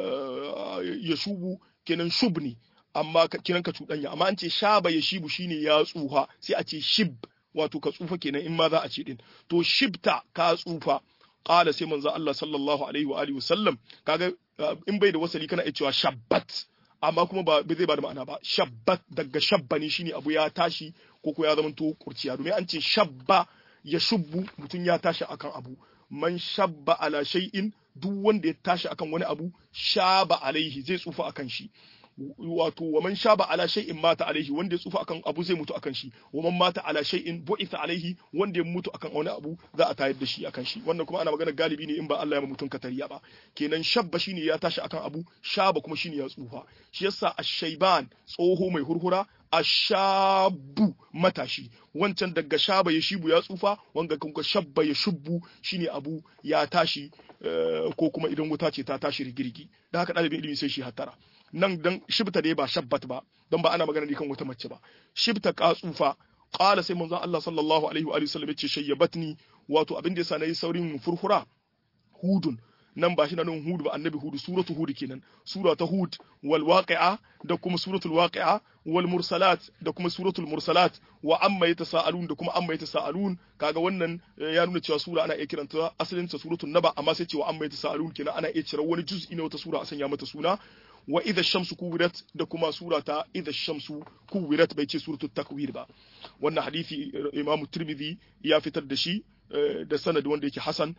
ya shubu kenan shub ne amma kenan ka cuɗanya amma an ce shaba ya shibu shine ya tsufa sai a ce shib wato ka tsufa kenan in ma za a ce din to shibta ka tsufa qala sai manzo Allah sallallahu alaihi wa alihi wasallam kaga in bai da wasali kana iya cewa shabbat amma kuma ba zai ba da ma'ana ba shabbat daga shabba ne shine abu ya tashi ko ko ya zama to kurciya domin an ce shabba ya shubbu mutum ya tashi akan abu man shabba ala shay'in duk wanda ya tashi akan wani abu shaba alaihi zai tsufa akan shi wato wa man shaba ala shay'in mata alaihi wanda ya tsufa akan abu zai mutu akan shi wa man mata ala shay'in bu'itha alaihi wanda ya mutu akan wani abu za a tayar da shi akan shi wannan kuma ana magana galibi ne in ba Allah ya mutum katariya ba kenan shabba shine ya tashi akan abu shaba kuma shine ya tsufa shi yasa ash-shayban tsoho mai hurhura ashabu matashi wancan daga shaba ya shibu ya tsufa wanga kuma shabba ya shubbu shine abu ya tashi ko kuma idan wuta ce ta tashi rigirgi da haka ɗalibin ilimi sai shi hattara nan dan shibta dai ba shabbat ba don ba ana magana ne kan wata mace ba shibta ka tsufa qala sai manzon Allah sallallahu alaihi wa sallam yace shayyabatni wato abin da yasa nayi saurin furfura hudun nan ba shi na nan hud ba annabi hud suratu hud kenan sura ta hud wal waqi'a da kuma suratul waqi'a wal mursalat da kuma suratul mursalat wa amma yatasaalun da kuma amma yatasaalun kaga wannan ya nuna cewa sura ana iya kiranta asalin ta suratul naba amma sai cewa amma yatasaalun kenan ana iya cire wani juz'i na wata sura a sanya mata suna wa idha shamsu kuwirat da kuma sura ta idha shamsu kuwirat bai ce suratul takwir ba wannan hadisi imamu tirmidhi ya fitar da shi da sanad wanda yake hasan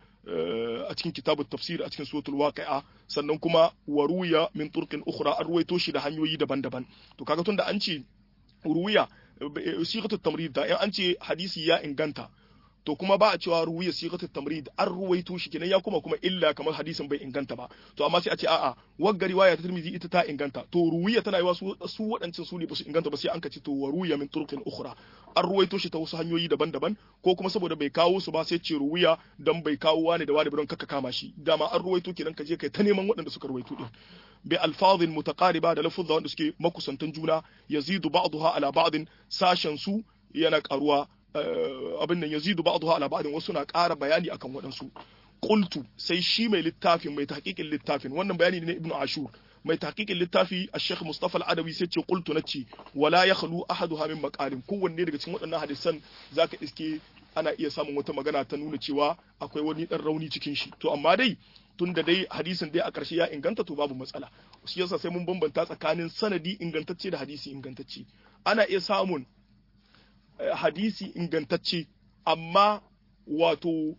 a cikin kitabut tafsir a cikin suratul waqi'a sannan kuma waruya min turqin ukhra an ruwaito shi da hanyoyi daban-daban to kaga tunda an ce ruwiya sigatut tamrid da in an ce hadisi ya inganta to kuma ba a cewa ruwiya sigatut tamrid an ruwaito shi kenan ya kuma kuma illa kamar hadisin bai inganta ba to amma sai a ce a'a wagga riwaya ta Tirmidhi ita ta inganta to ruwiya tana yi su su waɗancan su ne ba su inganta ba sai an kace to waruya min turqin ukhra an ruwaito shi ta wasu hanyoyi daban-daban ko kuma saboda bai kawo su ba sai ce ruwiya dan bai kawo wani da wani don kaka kama shi dama an ruwaito kenan ka je kai ta neman waɗanda suka ruwaito din bi alfazin mutaqariba da lafuzza wanda suke makusantan juna yazidu ba'daha ala ba'din sashen su yana karuwa abin nan yazidu ba'daha ala ba'din wasu na ƙara bayani akan waɗansu qultu sai shi mai littafin mai tahqiqin littafin wannan bayani ne na ibnu ashur mai tahqiqin littafi al-sheikh mustafa al-adawi sai ce qultu nace wala yakhlu ahaduha min maqalin kowanne daga cikin waɗannan hadisan zaka iske ana iya samun wata magana ta nuna cewa akwai wani dan rauni cikin shi to amma dai tun da dai hadisin dai a ƙarshe ya inganta to babu matsala shi yasa sai mun bambanta tsakanin sanadi ingantacce da hadisi ingantacce ana iya samun hadisi ingantacce amma wato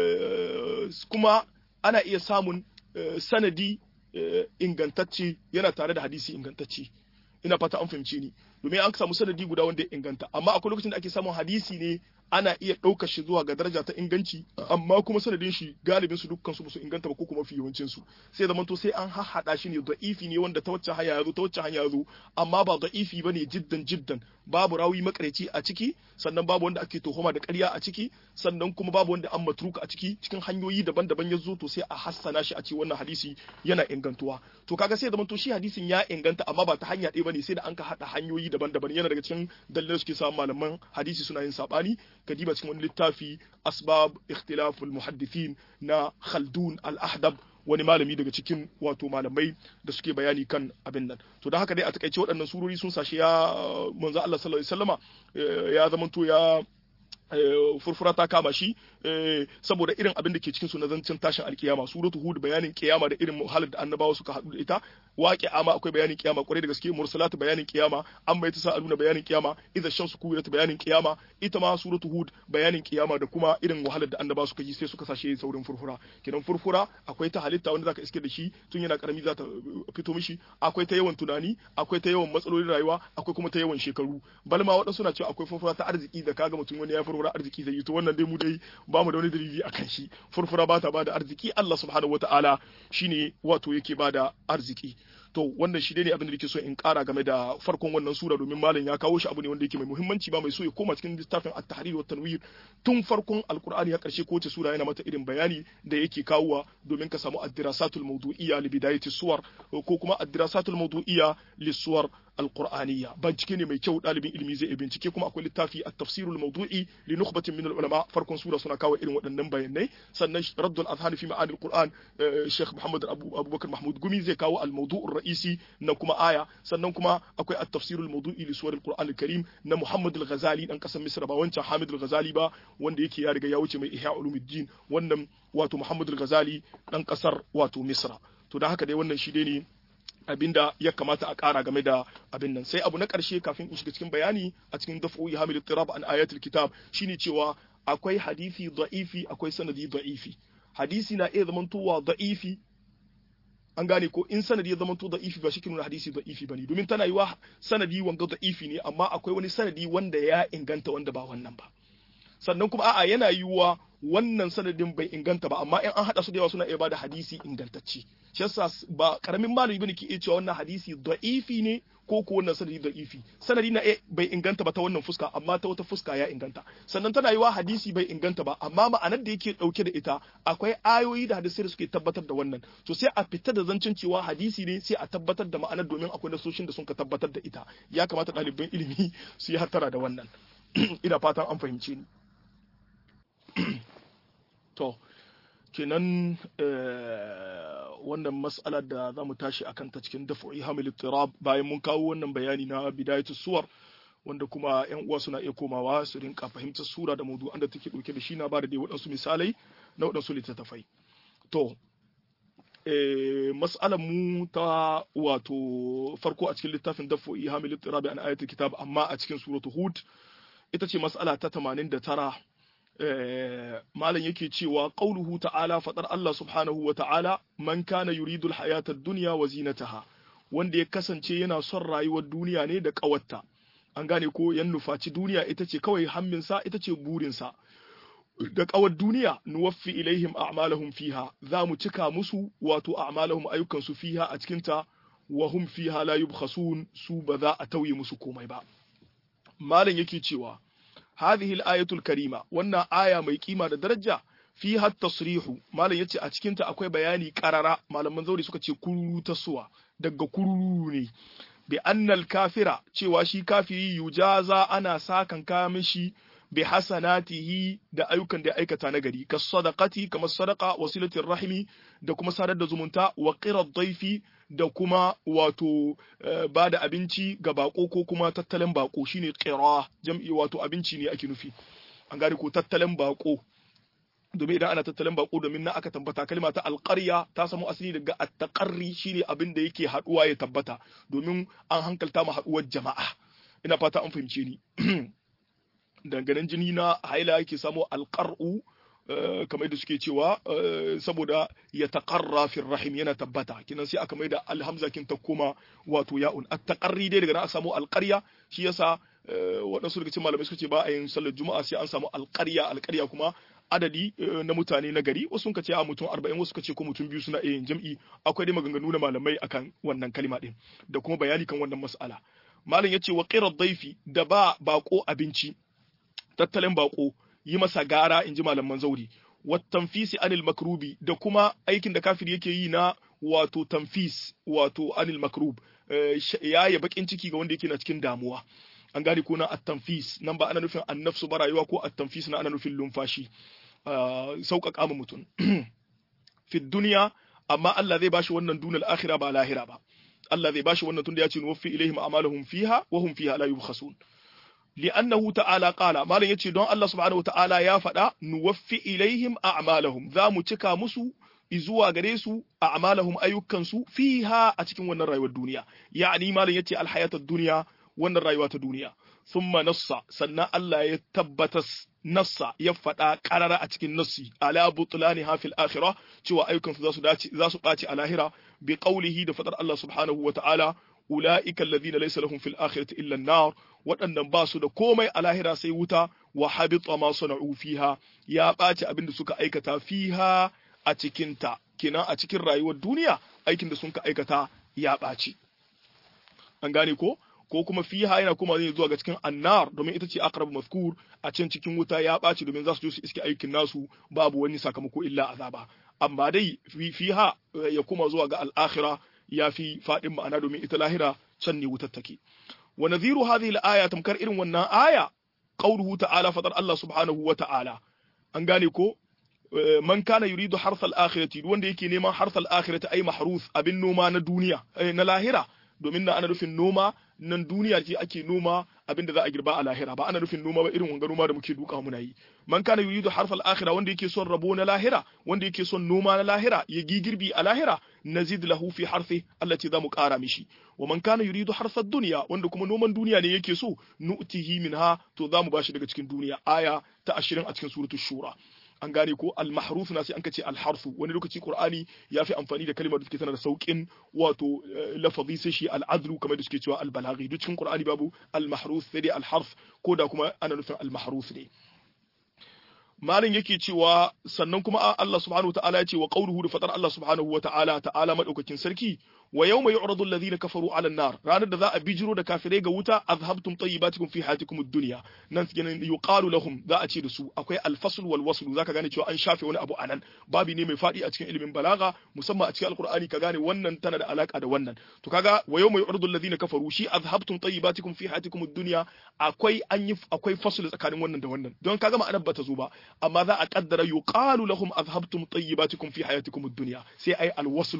kuma ana iya samun sanadi ingantacce yana tare da hadisi ingantacce ina fata an fahimce ni domin an samu sanadi guda wanda ya inganta amma akwai lokacin da ake samun hadisi ne ana iya ɗaukar shi zuwa ga daraja ta inganci amma kuma sanadin shi galibin su dukkan su ba su inganta ba ko kuma fi yawancin su sai zaman to sai an hahhada shi ne da'ifi ne wanda ta wacce hanya yazo ta wacce hanya yazo amma ba da'ifi bane jiddan jiddan babu rawi makareci a ciki sannan babu wanda ake tuhuma da ƙarya a ciki sannan kuma babu wanda an matruka a ciki cikin hanyoyi daban-daban ya zo to sai a hassana shi a ce wannan hadisi yana ingantuwa to kaga sai zaman to shi hadisin ya inganta amma ba ta hanya ɗaya bane sai da an ka hada hanyoyi daban-daban yana daga cikin dalilan suke samun malaman hadisi suna yin sabani kadiba cikin wani littafi asbab ikhtilaful muhaddithin na khaldun al-ahdab wani malami daga cikin wato malamai da suke bayani kan abin nan to don haka dai a takaice waɗannan surori sun sashe ya manzo Allah sallallahu alaihi wasallama ya zamanto ya furfura ta kama shi saboda irin abin da ke cikin su na zancen tashin alkiyama suratu hud bayanin kiyama da irin muhalar da annabawa suka haɗu da ita waƙi ama akwai bayanin kiyama kwarai da gaske mursalatu bayanin kiyama an bai ta sa aluna bayanin kiyama idza shamsu kuwirat bayanin kiyama ita ma suratu hud bayanin kiyama da kuma irin wahalar da annabawa suka yi sai suka sashe saurin furfura kidan furfura akwai ta halitta wanda zaka iske da shi tun yana karami za ta fito mishi akwai ta yawan tunani akwai ta yawan matsalolin rayuwa akwai kuma ta yawan shekaru balma waɗansu na cewa akwai furfura ta arziki da kaga mutum wani ya furfura arziki zai yi to wannan dai mu dai ba mu da wani dalili akan shi furfura ba ta bada arziki Allah subhanahu wataala shine wato yake bada arziki to wannan shi ne abin da nake so in kara game da farkon wannan sura domin malam ya kawo shi abu ne wanda yake mai muhimmanci ba mai so ya koma cikin littafin at-tahrir wa tanwir tun farkon alqur'ani ya karshe ko ce sura yana mata irin bayani da yake kawowa domin ka samu ad-dirasatul mawdu'iyya li bidayati suwar ko kuma ad-dirasatul mawdu'iyya li suwar alqur'aniyya bincike ne mai kyau dalibin ilimi zai bincike kuma akwai littafi at-tafsirul mawdu'i li nukhbatin min al-ulama farkon sura suna kawo irin waɗannan bayanai sannan raddul azhan fi ma'ani al-qur'an Sheikh Muhammad Abubakar Mahmud Gumi zai kawo al-mawdu'ur ra'isi na kuma aya sannan kuma akwai at-tafsirul mawdu'i li suwar al-qur'an al-karim na Muhammad al-Ghazali dan kasar Misr ba wancan Hamid al-Ghazali ba wanda yake ya riga ya wuce mai Ihya ulumuddin wannan wato Muhammad al-Ghazali dan kasar wato Misra to dan haka dai wannan shi dai ne abinda ya kamata a ƙara game da abin nan sai abu na ƙarshe kafin in shiga cikin bayani a cikin daf'o'i hamil tirab an ayatul kitab shine cewa akwai hadisi da'ifi akwai sanadi da'ifi hadisi na iya zamantowa da'ifi an gane ko in sanadi ya zamanto da'ifi ba shi ke nuna hadisi da'ifi bane domin tana yiwa sanadi wanga da'ifi ne amma akwai wani sanadi wanda ya inganta wanda ba wannan ba sannan kuma a'a yana yiwuwa wannan sanadin bai inganta ba amma in an hada su da yawa suna iya bada hadisi ingantacce shi yasa ba karamin malami bane ke iya cewa wannan hadisi da'ifi ne ko ko wannan sanadi da'ifi sanadi na bai inganta ba ta wannan fuska amma ta wata fuska ya inganta sannan tana yiwa hadisi bai inganta ba amma ma'anar da yake dauke da ita akwai ayoyi da hadisai da suke tabbatar da wannan to sai a fita da zancen cewa hadisi ne sai a tabbatar da ma'anar domin akwai nasoshin da sun ka tabbatar da ita ya kamata ɗaliban ilimi su yi hattara da wannan ina fatan an fahimce ni to kenan wannan mas'alar da za mu tashi a kanta cikin dafa'i hamil tirab bayan mun kawo wannan bayani na bidayatu suwar wanda kuma yan uwa suna iya komawa su rinka fahimtar sura da maudu'an da take dauke da shi na bada dai waɗansu misalai na waɗansu littattafai to mas'alar mu ta wato farko a cikin littafin dafa'i hamil tirab an ayatul kitab amma a cikin suratu hud ita ce mas'ala ta 89 malam yake cewa qauluhu ta'ala fadar Allah subhanahu wa ta'ala man kana yuridu al-hayata ad-dunya wa zinataha wanda ya kasance yana son rayuwar duniya ne da kawatta an gane ko yan nufaci duniya ita ce kawai hamminsa ita ce burinsa da kawar duniya nuwaffi ilaihim a'malahum fiha za mu cika musu wato a'malahum ayyukan su fiha a cikin ta wa hum fiha la yubkhasun su ba za a tauye musu komai ba malam yake cewa هذه الآية الكريمة وانا آية مي قيمة درجة فيها التصريح ما لن يتي أتكنت أكوي بياني كرارا ما لن منظوري سكا تي كرورو تسوى دقا كروروني بأن الكافر تي واشي كافري يجازى أنا ساكن كامشي بحسناته da ayyukan da aikata na gari ka sadaqati kamar sadaqa wasilatir rahimi da kuma sadar da zumunta wa qirar daifi da kuma wato ba da abinci ga bako ko kuma tattalin bako shine qira jam'i wato abinci ne ake nufi an gane ko tattalin bako domin idan ana tattalin bako domin na aka tabbata kalma ta alƙarya ta samu asali daga at-taqarri shine abin da yake haduwa ya tabbata domin an hankalta ma haduwar jama'a ina fata an fahimce ni danganen jini na haila yake samo alƙar'u kamar da suke cewa saboda ya taƙarra fi rahim yana tabbata kinan sai aka mai da alhamza kin ta koma wato ya'un at taqarri dai daga nan a samu alƙarya shi yasa waɗansu daga cikin malamai suka ce ba a yin sallar juma'a sai an samu alƙarya alƙarya kuma adadi na mutane na gari wasu suka ce a mutum arba'in wasu suka ce ko mutum biyu suna yin jam'i akwai dai maganganu na malamai akan wannan kalima din da kuma bayani kan wannan mas'ala malam yace wa qirar daifi da ba bako abinci tattalin bako yi masa gara inji malaman zauri wa tanfisi anil makrubi da kuma aikin da kafiri yake yi na wato tanfis wato anil makrub ya ya bakin ciki ga wanda yake na cikin damuwa an gane ko na at-tanfis nan ba ana nufin annafsu ba rayuwa ko at-tanfis na ana nufin lumfashi sauƙaƙa ma mutum fi duniya amma Allah zai bashi wannan dunal akhira ba lahira ba Allah zai bashi wannan tunda ya ce nuwaffi ilaihim a'malahum fiha wa hum fiha la yubkhasun li'annahu ta'ala qala malam yace don Allah subhanahu ta'ala ya faɗa nuwaffi ilaihim a'malahum za mu cika musu izuwa gare su a'malahum ayyukansu fiha a cikin wannan rayuwar duniya ya'ani malam yace alhayatud duniya wannan rayuwa ta duniya thumma nassa sannan Allah ya tabbatas nassa ya faɗa ƙarara a cikin nassi ala butlani hafil akhirah cewa ayyukansu za su dace za su ɓaci a lahira bi qawlihi da faɗar Allah subhanahu wa ta'ala ulaika alladhina laysa lahum fil akhirati illa an-nar waɗannan ba su da komai a lahira sai wuta wa habita ma sana'u fiha ya ɓaci abin da suka aikata fiha a cikin ta kenan a cikin rayuwar duniya aikin da sun ka aikata ya ɓaci an gane ko ko kuma fiha yana kuma zai zuwa ga cikin annar domin ita ce aqrab mazkur a can cikin wuta ya ɓaci domin za su je su iske aikin nasu babu wani sakamako illa azaba amma dai fiha ya kuma zuwa ga al-akhirah ya fi fadin ma'ana domin ita lahira can ne wutar take wa nadhiru hadhihi al-aya tamkar irin wannan aya qawluhu ta'ala fadar Allah subhanahu wa ta'ala an gane ko man kana yuridu harsal akhirati wanda yake neman harsal akhirati ai mahruf abin noma na duniya na lahira domin na ana nufin noma nan duniya ce ake noma abinda za a girba a lahira ba ana nufin noma ba irin wanga noma da muke duka muna yi man kana yuridu harfal akhira wanda yake son rabo na lahira wanda yake son noma na lahira ya gi girbi a lahira nazid lahu fi harfi Allah ce zamu kara mishi wa man kana yuridu harsad dunya wanda kuma noman duniya ne yake so nu'tihi minha to zamu bashi daga cikin duniya aya ta 20 a cikin suratul shura an gane ko al-mahruf na sai an kace al-harfu wani lokaci qur'ani ya fi amfani da kalmar da take tana da saukin wato lafazi sai shi al-adlu kamar da suke cewa al-balaghi duk cikin qur'ani babu al-mahruf sai dai al-harf ko da kuma ana nufin al-mahruf ne malin yake cewa sannan kuma Allah subhanahu wataala ya ce wa qawluhu da fatar Allah subhanahu wataala ta'ala madaukakin sarki wa yawma yu'radu alladhina kafaru 'ala an-nar ranar da za a bijiro da kafirai ga wuta azhabtum tayyibatikum fi hayatikum ad-dunya nan cikin yuqalu lahum za a ce da su akwai al-fasl wal wasl zaka gane cewa an shafe wani abu anan babi ne mai fadi a cikin ilimin balaga musamman a cikin alqur'ani ka gane wannan tana da alaka da wannan to kaga wa yawma yu'radu alladhina kafaru shi azhabtum tayyibatikum fi hayatikum ad-dunya akwai an yi akwai fasl tsakanin wannan da wannan don kaga ma'anar bata zo ba amma za a kaddara yuqalu lahum azhabtum tayyibatikum fi hayatikum ad-dunya sai ai al-wasl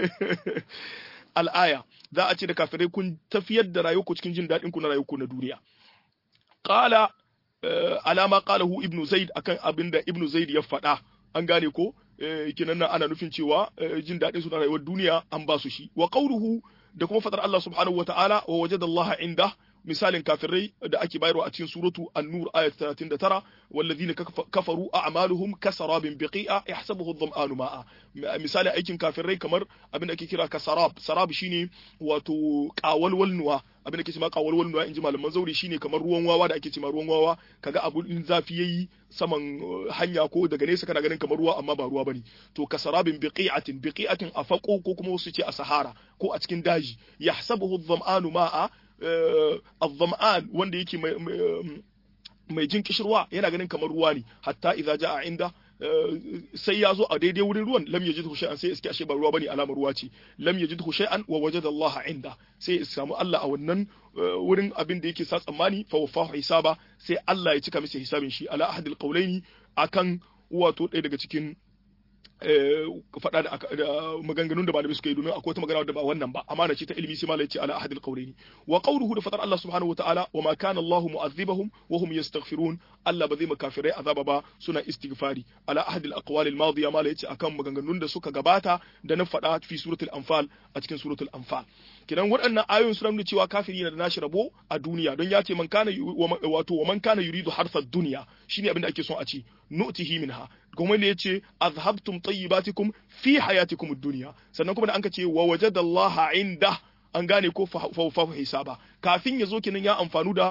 al'aya za a ce da kafirai kun tafiyar da rayuwarku cikin jin daɗin ku na rayuwarku na duniya qala alama qalahu ibnu zaid akan abin da ibnu zaid ya faɗa an gane ko kinan nan ana nufin cewa jin daɗin su na rayuwar duniya an ba su shi wa qawluhu da kuma fadar Allah subhanahu wa ta'ala wa wajada Allah inda misalin kafirai da ake bayarwa a cikin suratu an-nur ayat 39 walladhina kafaru a'maluhum kasarabin biqi'a yahsabuhu adh-dhama'anu ma'a misalin aikin kafirai kamar abin da ake kira kasarab sarab shine wato qawalwal nuwa abin da ke cewa qawalwal nuwa inji malaman zauri shine kamar ruwan wawa da ake cewa ruwan wawa kaga abu in zafi yayi saman hanya ko daga nesa kana ganin kamar ruwa amma ba ruwa bane to kasarabin biqi'atin biqi'atin afaqo ko kuma wasu ce a sahara ko a cikin daji yahsabuhu adh-dhama'anu ma'a al-zam'an wanda yake mai jin kishirwa yana ganin kamar ruwa ne hatta idza jaa inda sai ya zo a daidai wurin ruwan lam yajidhu shay'an sai iske ashe ba ruwa bane alamar ruwa ce lam yajidhu shay'an wa wajada Allah inda sai ya samu Allah a wannan wurin abin da yake sa tsammani fa wafahu hisaba sai Allah ya cika masa hisabin shi ala ahadil qawlaini akan wato ɗaya daga cikin faɗa da maganganun da malamai suka yi domin akwai wata magana da ba wannan ba amana ce ta ilimi sai malai ce ala ahadil qawlaini wa qawluhu da fadar Allah subhanahu wataala wa ma kana Allah mu'adhibahum wa hum yastaghfirun Allah ba zai makafirai azaba ba suna istighfari ala ahadil aqwal al madiya malai ce akan maganganun da suka gabata da na faɗa fi suratul anfal a cikin suratul anfal kidan waɗannan ayoyin suna nuna cewa kafiri yana da nashi rabo a duniya don ya ce man kana wato wa man kana yuridu harsad duniya shine abin da ake son a ce nu'tihi minha kuma ne yace azhabtum tayyibatikum fi hayatikum ad-dunya sannan kuma da anka ce wa wajadallaha inda an gane ko fa hisaba kafin ya zo kenan ya amfanu da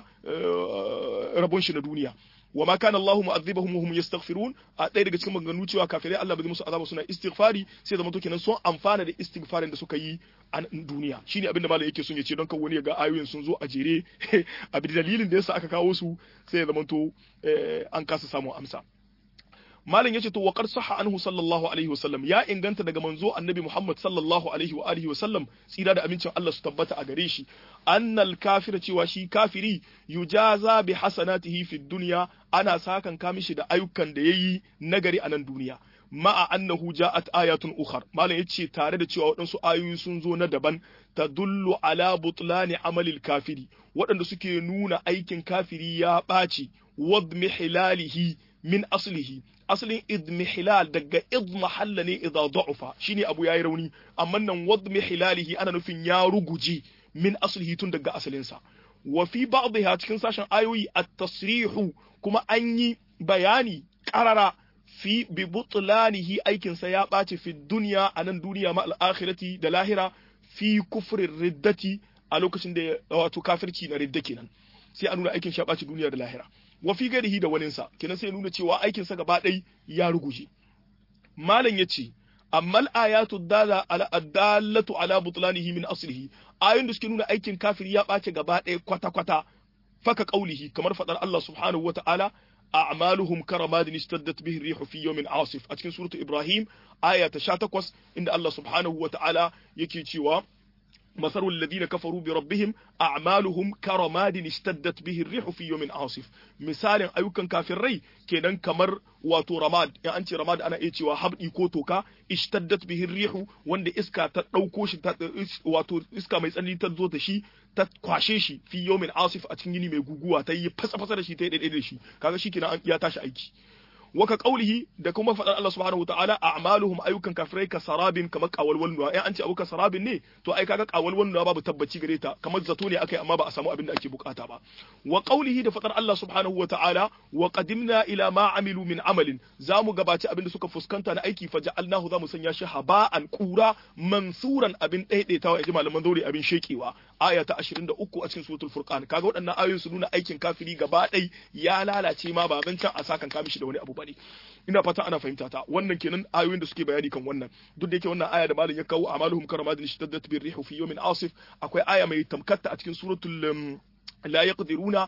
rabon shi na duniya wa ma kana Allahu mu'adhibahum wa hum yastaghfirun a ɗaya daga cikin maganganu cewa kafirai Allah bai musu azaba suna istighfari sai zama to kenan sun amfana da istighfarin da suka yi a duniya shine abin da malam yake son ya ce don kan wani ya ga ayoyin sun zo a jere a dalilin da yasa aka kawo su sai ya zama to an kasa samun amsa malam yace to waqad sahha anhu sallallahu alaihi wasallam ya inganta daga manzo annabi Muhammad sallallahu alaihi wa alihi wasallam tsira da amincin Allah su tabbata a gare shi annal kafira cewa shi kafiri yujaza bi hasanatihi fid dunya ana sakan kamishi da ayyukan da yayi nagari a nan duniya ma'a annahu ja'at ayatun ukhar malam yace tare da cewa waɗansu ayoyi sun zo na daban tadullu ala butlani amalil kafiri waɗanda suke nuna aikin kafiri ya ɓaci wadmi hilalihi min aslihi asalin idmihilal daga idmahalla ne idza da'ufa shine abu yayi rauni amma nan wadmihilalihi ana nufin ya ruguje min aslihi tun daga asalinsa wa fi ba'dha cikin sashen ayoyi at-tasrihu kuma an yi bayani qarara fi bi butlanihi aikin sa ya ɓaci fi dunya anan duniya ma al-akhirati da lahira fi kufrin riddati a lokacin da wato kafirci na ridda kenan sai a nuna aikin shi ya ɓaci duniya da lahira wa fi garihi da waninsa kenan sai nuna cewa aikinsa gaba ɗai ya ruguje malam ya ce amma ayatu dala ala adallatu ala butlanihi min aslihi ayoyin da suke nuna aikin kafiri ya ɓace gaba ɗaya kwata kwata faka qaulihi kamar fadar Allah subhanahu wa ta'ala a'maluhum karamadin istaddat bihi rihu fi yawmin asif a cikin suratu ibrahim aya ta 18 inda Allah subhanahu wa ta'ala yake cewa مثل الذين كفروا بربهم أعمالهم كرماد اشتدت به الريح في يوم عاصف مثال أيوكا كافر ري كينان كمر واتو رماد يعني أنت رماد أنا إيتي وحب إيكوتوكا اشتدت به الريح وند إسكا تتوكوش واتو إسكا ما يسألني تدو تشي تتkwashe shi fi yawmin asif a cikin yini mai guguwa ta yi fasa fasa da shi ta yi daidai da shi kaga shi kenan ya tashi aiki waka qaulihi da kuma faɗar Allah subhanahu wataala a'maluhum ayyukan kafirai ka sarabin kamar qawalwal nuwa ai an ce abuka sarabin ne to ai kaga qawalwal nuwa babu tabbaci gare ta kamar zato ne akai amma ba a samu abin da ake bukata ba wa qaulihi da faɗar Allah subhanahu wataala wa qadimna ila ma amilu min amalin zamu gabaci abin da suka fuskanta na aiki fa ja'alnahu zamu sanya shi haba'an qura mansuran abin daidaitawa yaji malaman zauri abin shekewa aya ta 23 a cikin suratul furqan kaga waɗannan ayoyin su nuna aikin kafiri gaba ɗai ya lalace ma ba can a sakan kamishi da wani abu bane ina fata ana fahimta ta wannan kenan ayoyin da suke bayani kan wannan duk da yake wannan aya da malam ya kawo amaluhum karamadin shiddat bir rihu fi yawmin asif akwai aya mai tamkatta a cikin suratul لا يقدرون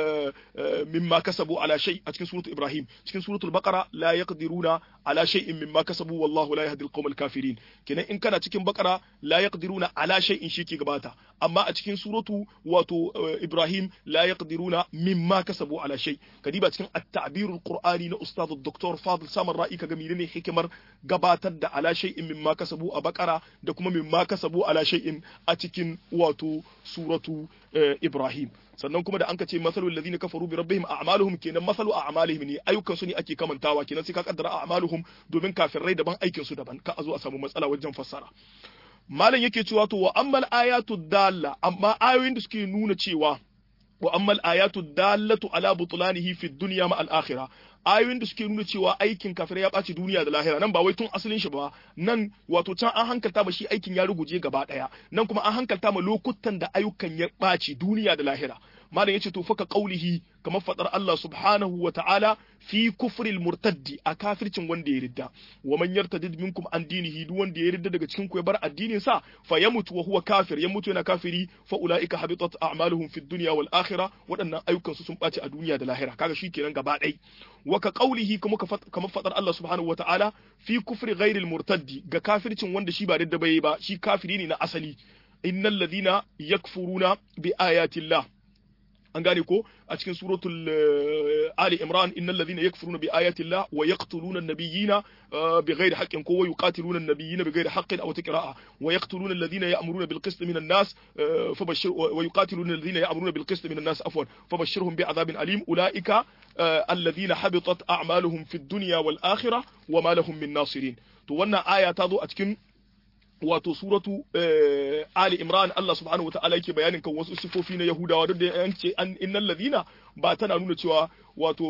مما كسبوا على شيء cikin سورة إبراهيم cikin سورة البقرة لا يقدرون على شيء مما كسبوا والله لا يهدي القوم الكافرين kenan in kana cikin bakara la yaqdiruna ala shay'in shi ke gabata amma a cikin suratu wato Ibrahim la yaqdiruna mimma kasabu ala shay kadiba cikin at-ta'birul qur'ani na ustad Dr. Fadil Samar Ra'i kaga menene hikimar gabatar da ala shay'in mimma kasabu a bakara da kuma mimma kasabu ala shay'in a cikin wato suratu Ibrahim sannan kuma da an ce masalul ladina kafaru bi rabbihim a'maluhum kenan masalu a'malihim ne ayyukan su ne ake kamantawa kenan sai ka kaddara a'maluhum domin kafirai daban aikin su daban ka a zo a samu matsala wajen fassara malam yake cewa to wa ammal ayatu dalla amma ayoyin da suke nuna cewa wa ammal ayatu dallatu ala butlanihi fi dunya ma al akhirah ayoyin da suke nuna cewa aikin kafirai ya ɓaci duniya da lahira nan ba wai tun asalin shi ba nan wato can an hankalta ma shi aikin ya ruguje gaba ɗaya nan kuma an hankalta ma lokutan da ayyukan ya ɓaci duniya da lahira malam yace to faka qaulihi kamar fadar Allah subhanahu wa ta'ala fi kufril murtaddi a kafircin wanda ya ridda wa man yartadid minkum an dinihi duk wanda ya ridda daga cikin ku ya bar addinin sa fa yamutu wa huwa kafir ya mutu yana kafiri fa ulaika habitat a'maluhum fid dunya wal akhirah waɗannan ayyukan su sun ɓaci a duniya da lahira kaga shikenan gaba ɗaya wa ka qaulihi kuma kamar fadar Allah subhanahu wa ta'ala fi kufri ghairil murtaddi ga kafircin wanda shi ba ridda bai ba shi kafiri ne na asali innal ladina yakfuruna bi ayatillah an gane ko a cikin suratul ali imran innal ladhina yakfuruna bi ayati llah wa yaqtuluna an-nabiyina bighairi haqqin ko wa yuqatiluna an-nabiyina bighairi haqqin aw tiqra'a wa yaqtuluna alladhina ya'muruna bil qist minan nas fabashshir wa yuqatiluna alladhina ya'muruna bil qist minan nas afwan fabashshirhum bi'adhabin alim ulaika alladhina habitat a'maluhum fid dunya wal akhirah wa ma lahum min nasirin to wannan aya ta zo a cikin wato suratu Ali Imran Allah subhanahu wa ta'ala yake bayanin kan wasu sifofi na Yahudawa duk da yan ce an innal ladina ba tana nuna cewa wato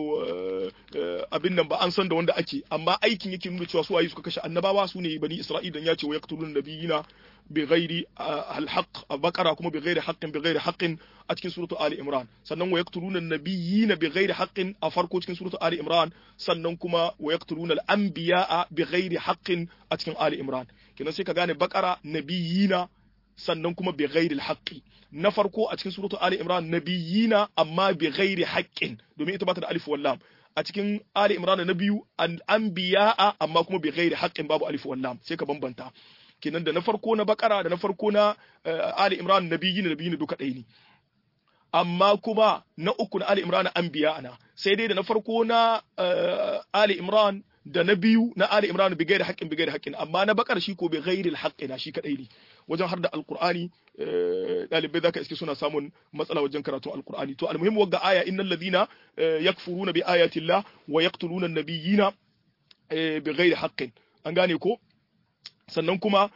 abin nan ba an san da wanda ake amma aikin yake nuna cewa su waye suka kashe annabawa su ne bani Isra'ila dan ya ce wa yaqtulun nabiyina bi ghairi al-haqq baqara kuma bi ghairi haqqin bi ghairi haqqin a cikin suratu ali imran sannan wa yaqtuluna an-nabiyina bi ghairi haqqin a farko cikin suratu ali imran sannan kuma wa yaqtuluna al-anbiya'a bi ghairi haqqin a cikin ali imran kenan sai ka gane baqara nabiyina sannan kuma bi ghairi al-haqqi na farko a cikin suratu ali imran nabiyina amma bi ghairi haqqin domin ita ba ta da alif wal lam a cikin Ali Imran na biyu al-anbiya'a amma kuma bi ghairi haqqin babu alif wal lam sai ka bambanta kenan da na farko na bakara da na farko na Ali Imran nabiyyin nabiyyin duka ɗaya ne amma kuma na uku na Ali Imran anbiya na sai dai da na farko na Ali Imran da na biyu na Ali Imran bi ghairi haqqin bi ghairi haqqin amma na bakar shi ko bi ghairi al na shi kadai ne wajen har da alqur'ani dalibai zaka iske suna samun matsala wajen karatun alqur'ani to almuhim wagga aya innal ladina yakfuruna bi ayati llah wa yaqtuluna an-nabiyina bi ghairi haqqin an gane ko sannan kuma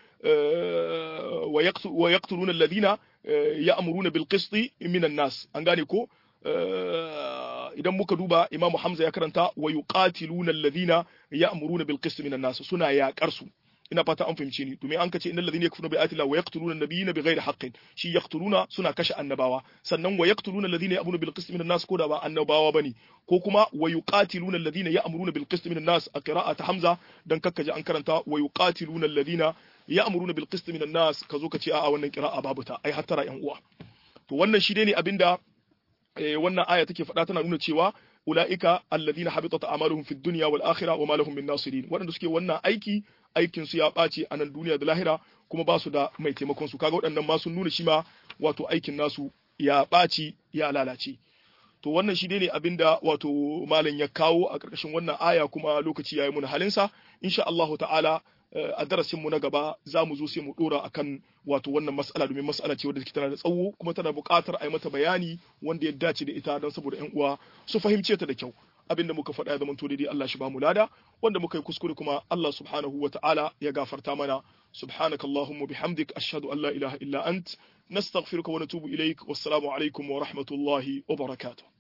wa yaqtuluna alladhina ya'muruna bil qisti minan nas an gane ko idan muka duba imamu hamza ya karanta wa yuqatiluna alladhina ya'muruna bil qisti minan nas suna yaƙar su ina fata an fahimce ni domin an kace innal ladhina yakfuruna bi ayati llahi wa yaqtuluna an-nabiyina bighairi haqqin shi yaqtuluna suna kashe annabawa sannan wa yaqtuluna alladhina ya'muruna bil qisti minan nas ko da ba annabawa bane ko kuma wa yuqatiluna alladhina ya'muruna bil qisti minan nas a qira'at hamza dan kakkaje an karanta wa yuqatiluna alladhina ya'muruna bil qisti minan nas kazo ka ce a'a wannan qira'a babu ta ai hattara yan uwa to wannan shi ne abinda wannan aya take faɗa tana nuna cewa ula'ika alladhina habitat a'maluhum fid dunya wal akhirah wa ma lahum min nasirin waɗanda suke wannan aiki aikin su ya ɓaci a nan duniya da lahira kuma ba su da mai taimakon su kaga waɗannan ma sun nuna shi ma wato aikin nasu ya ɓaci ya lalace to wannan shi ne abinda wato malam ya kawo a ƙarƙashin wannan aya kuma lokaci yayi mun halinsa insha Allah ta'ala a darasin mu na gaba za mu zo sai mu dora akan wato wannan mas'ala domin mas'ala ce wadda take tana da tsawo kuma tana buƙatar a yi mata bayani wanda ya dace da ita don saboda ƴan uwa su fahimce ta da kyau abinda muka faɗa ya zama to daidai Allah shi ba mu lada wanda muka yi kuskure kuma Allah subhanahu wa ta'ala ya gafarta mana subhanakallahumma bihamdik ashhadu an la ilaha illa ant nastaghfiruka wa natubu ilaik wassalamu alaikum wa rahmatullahi wa barakatuh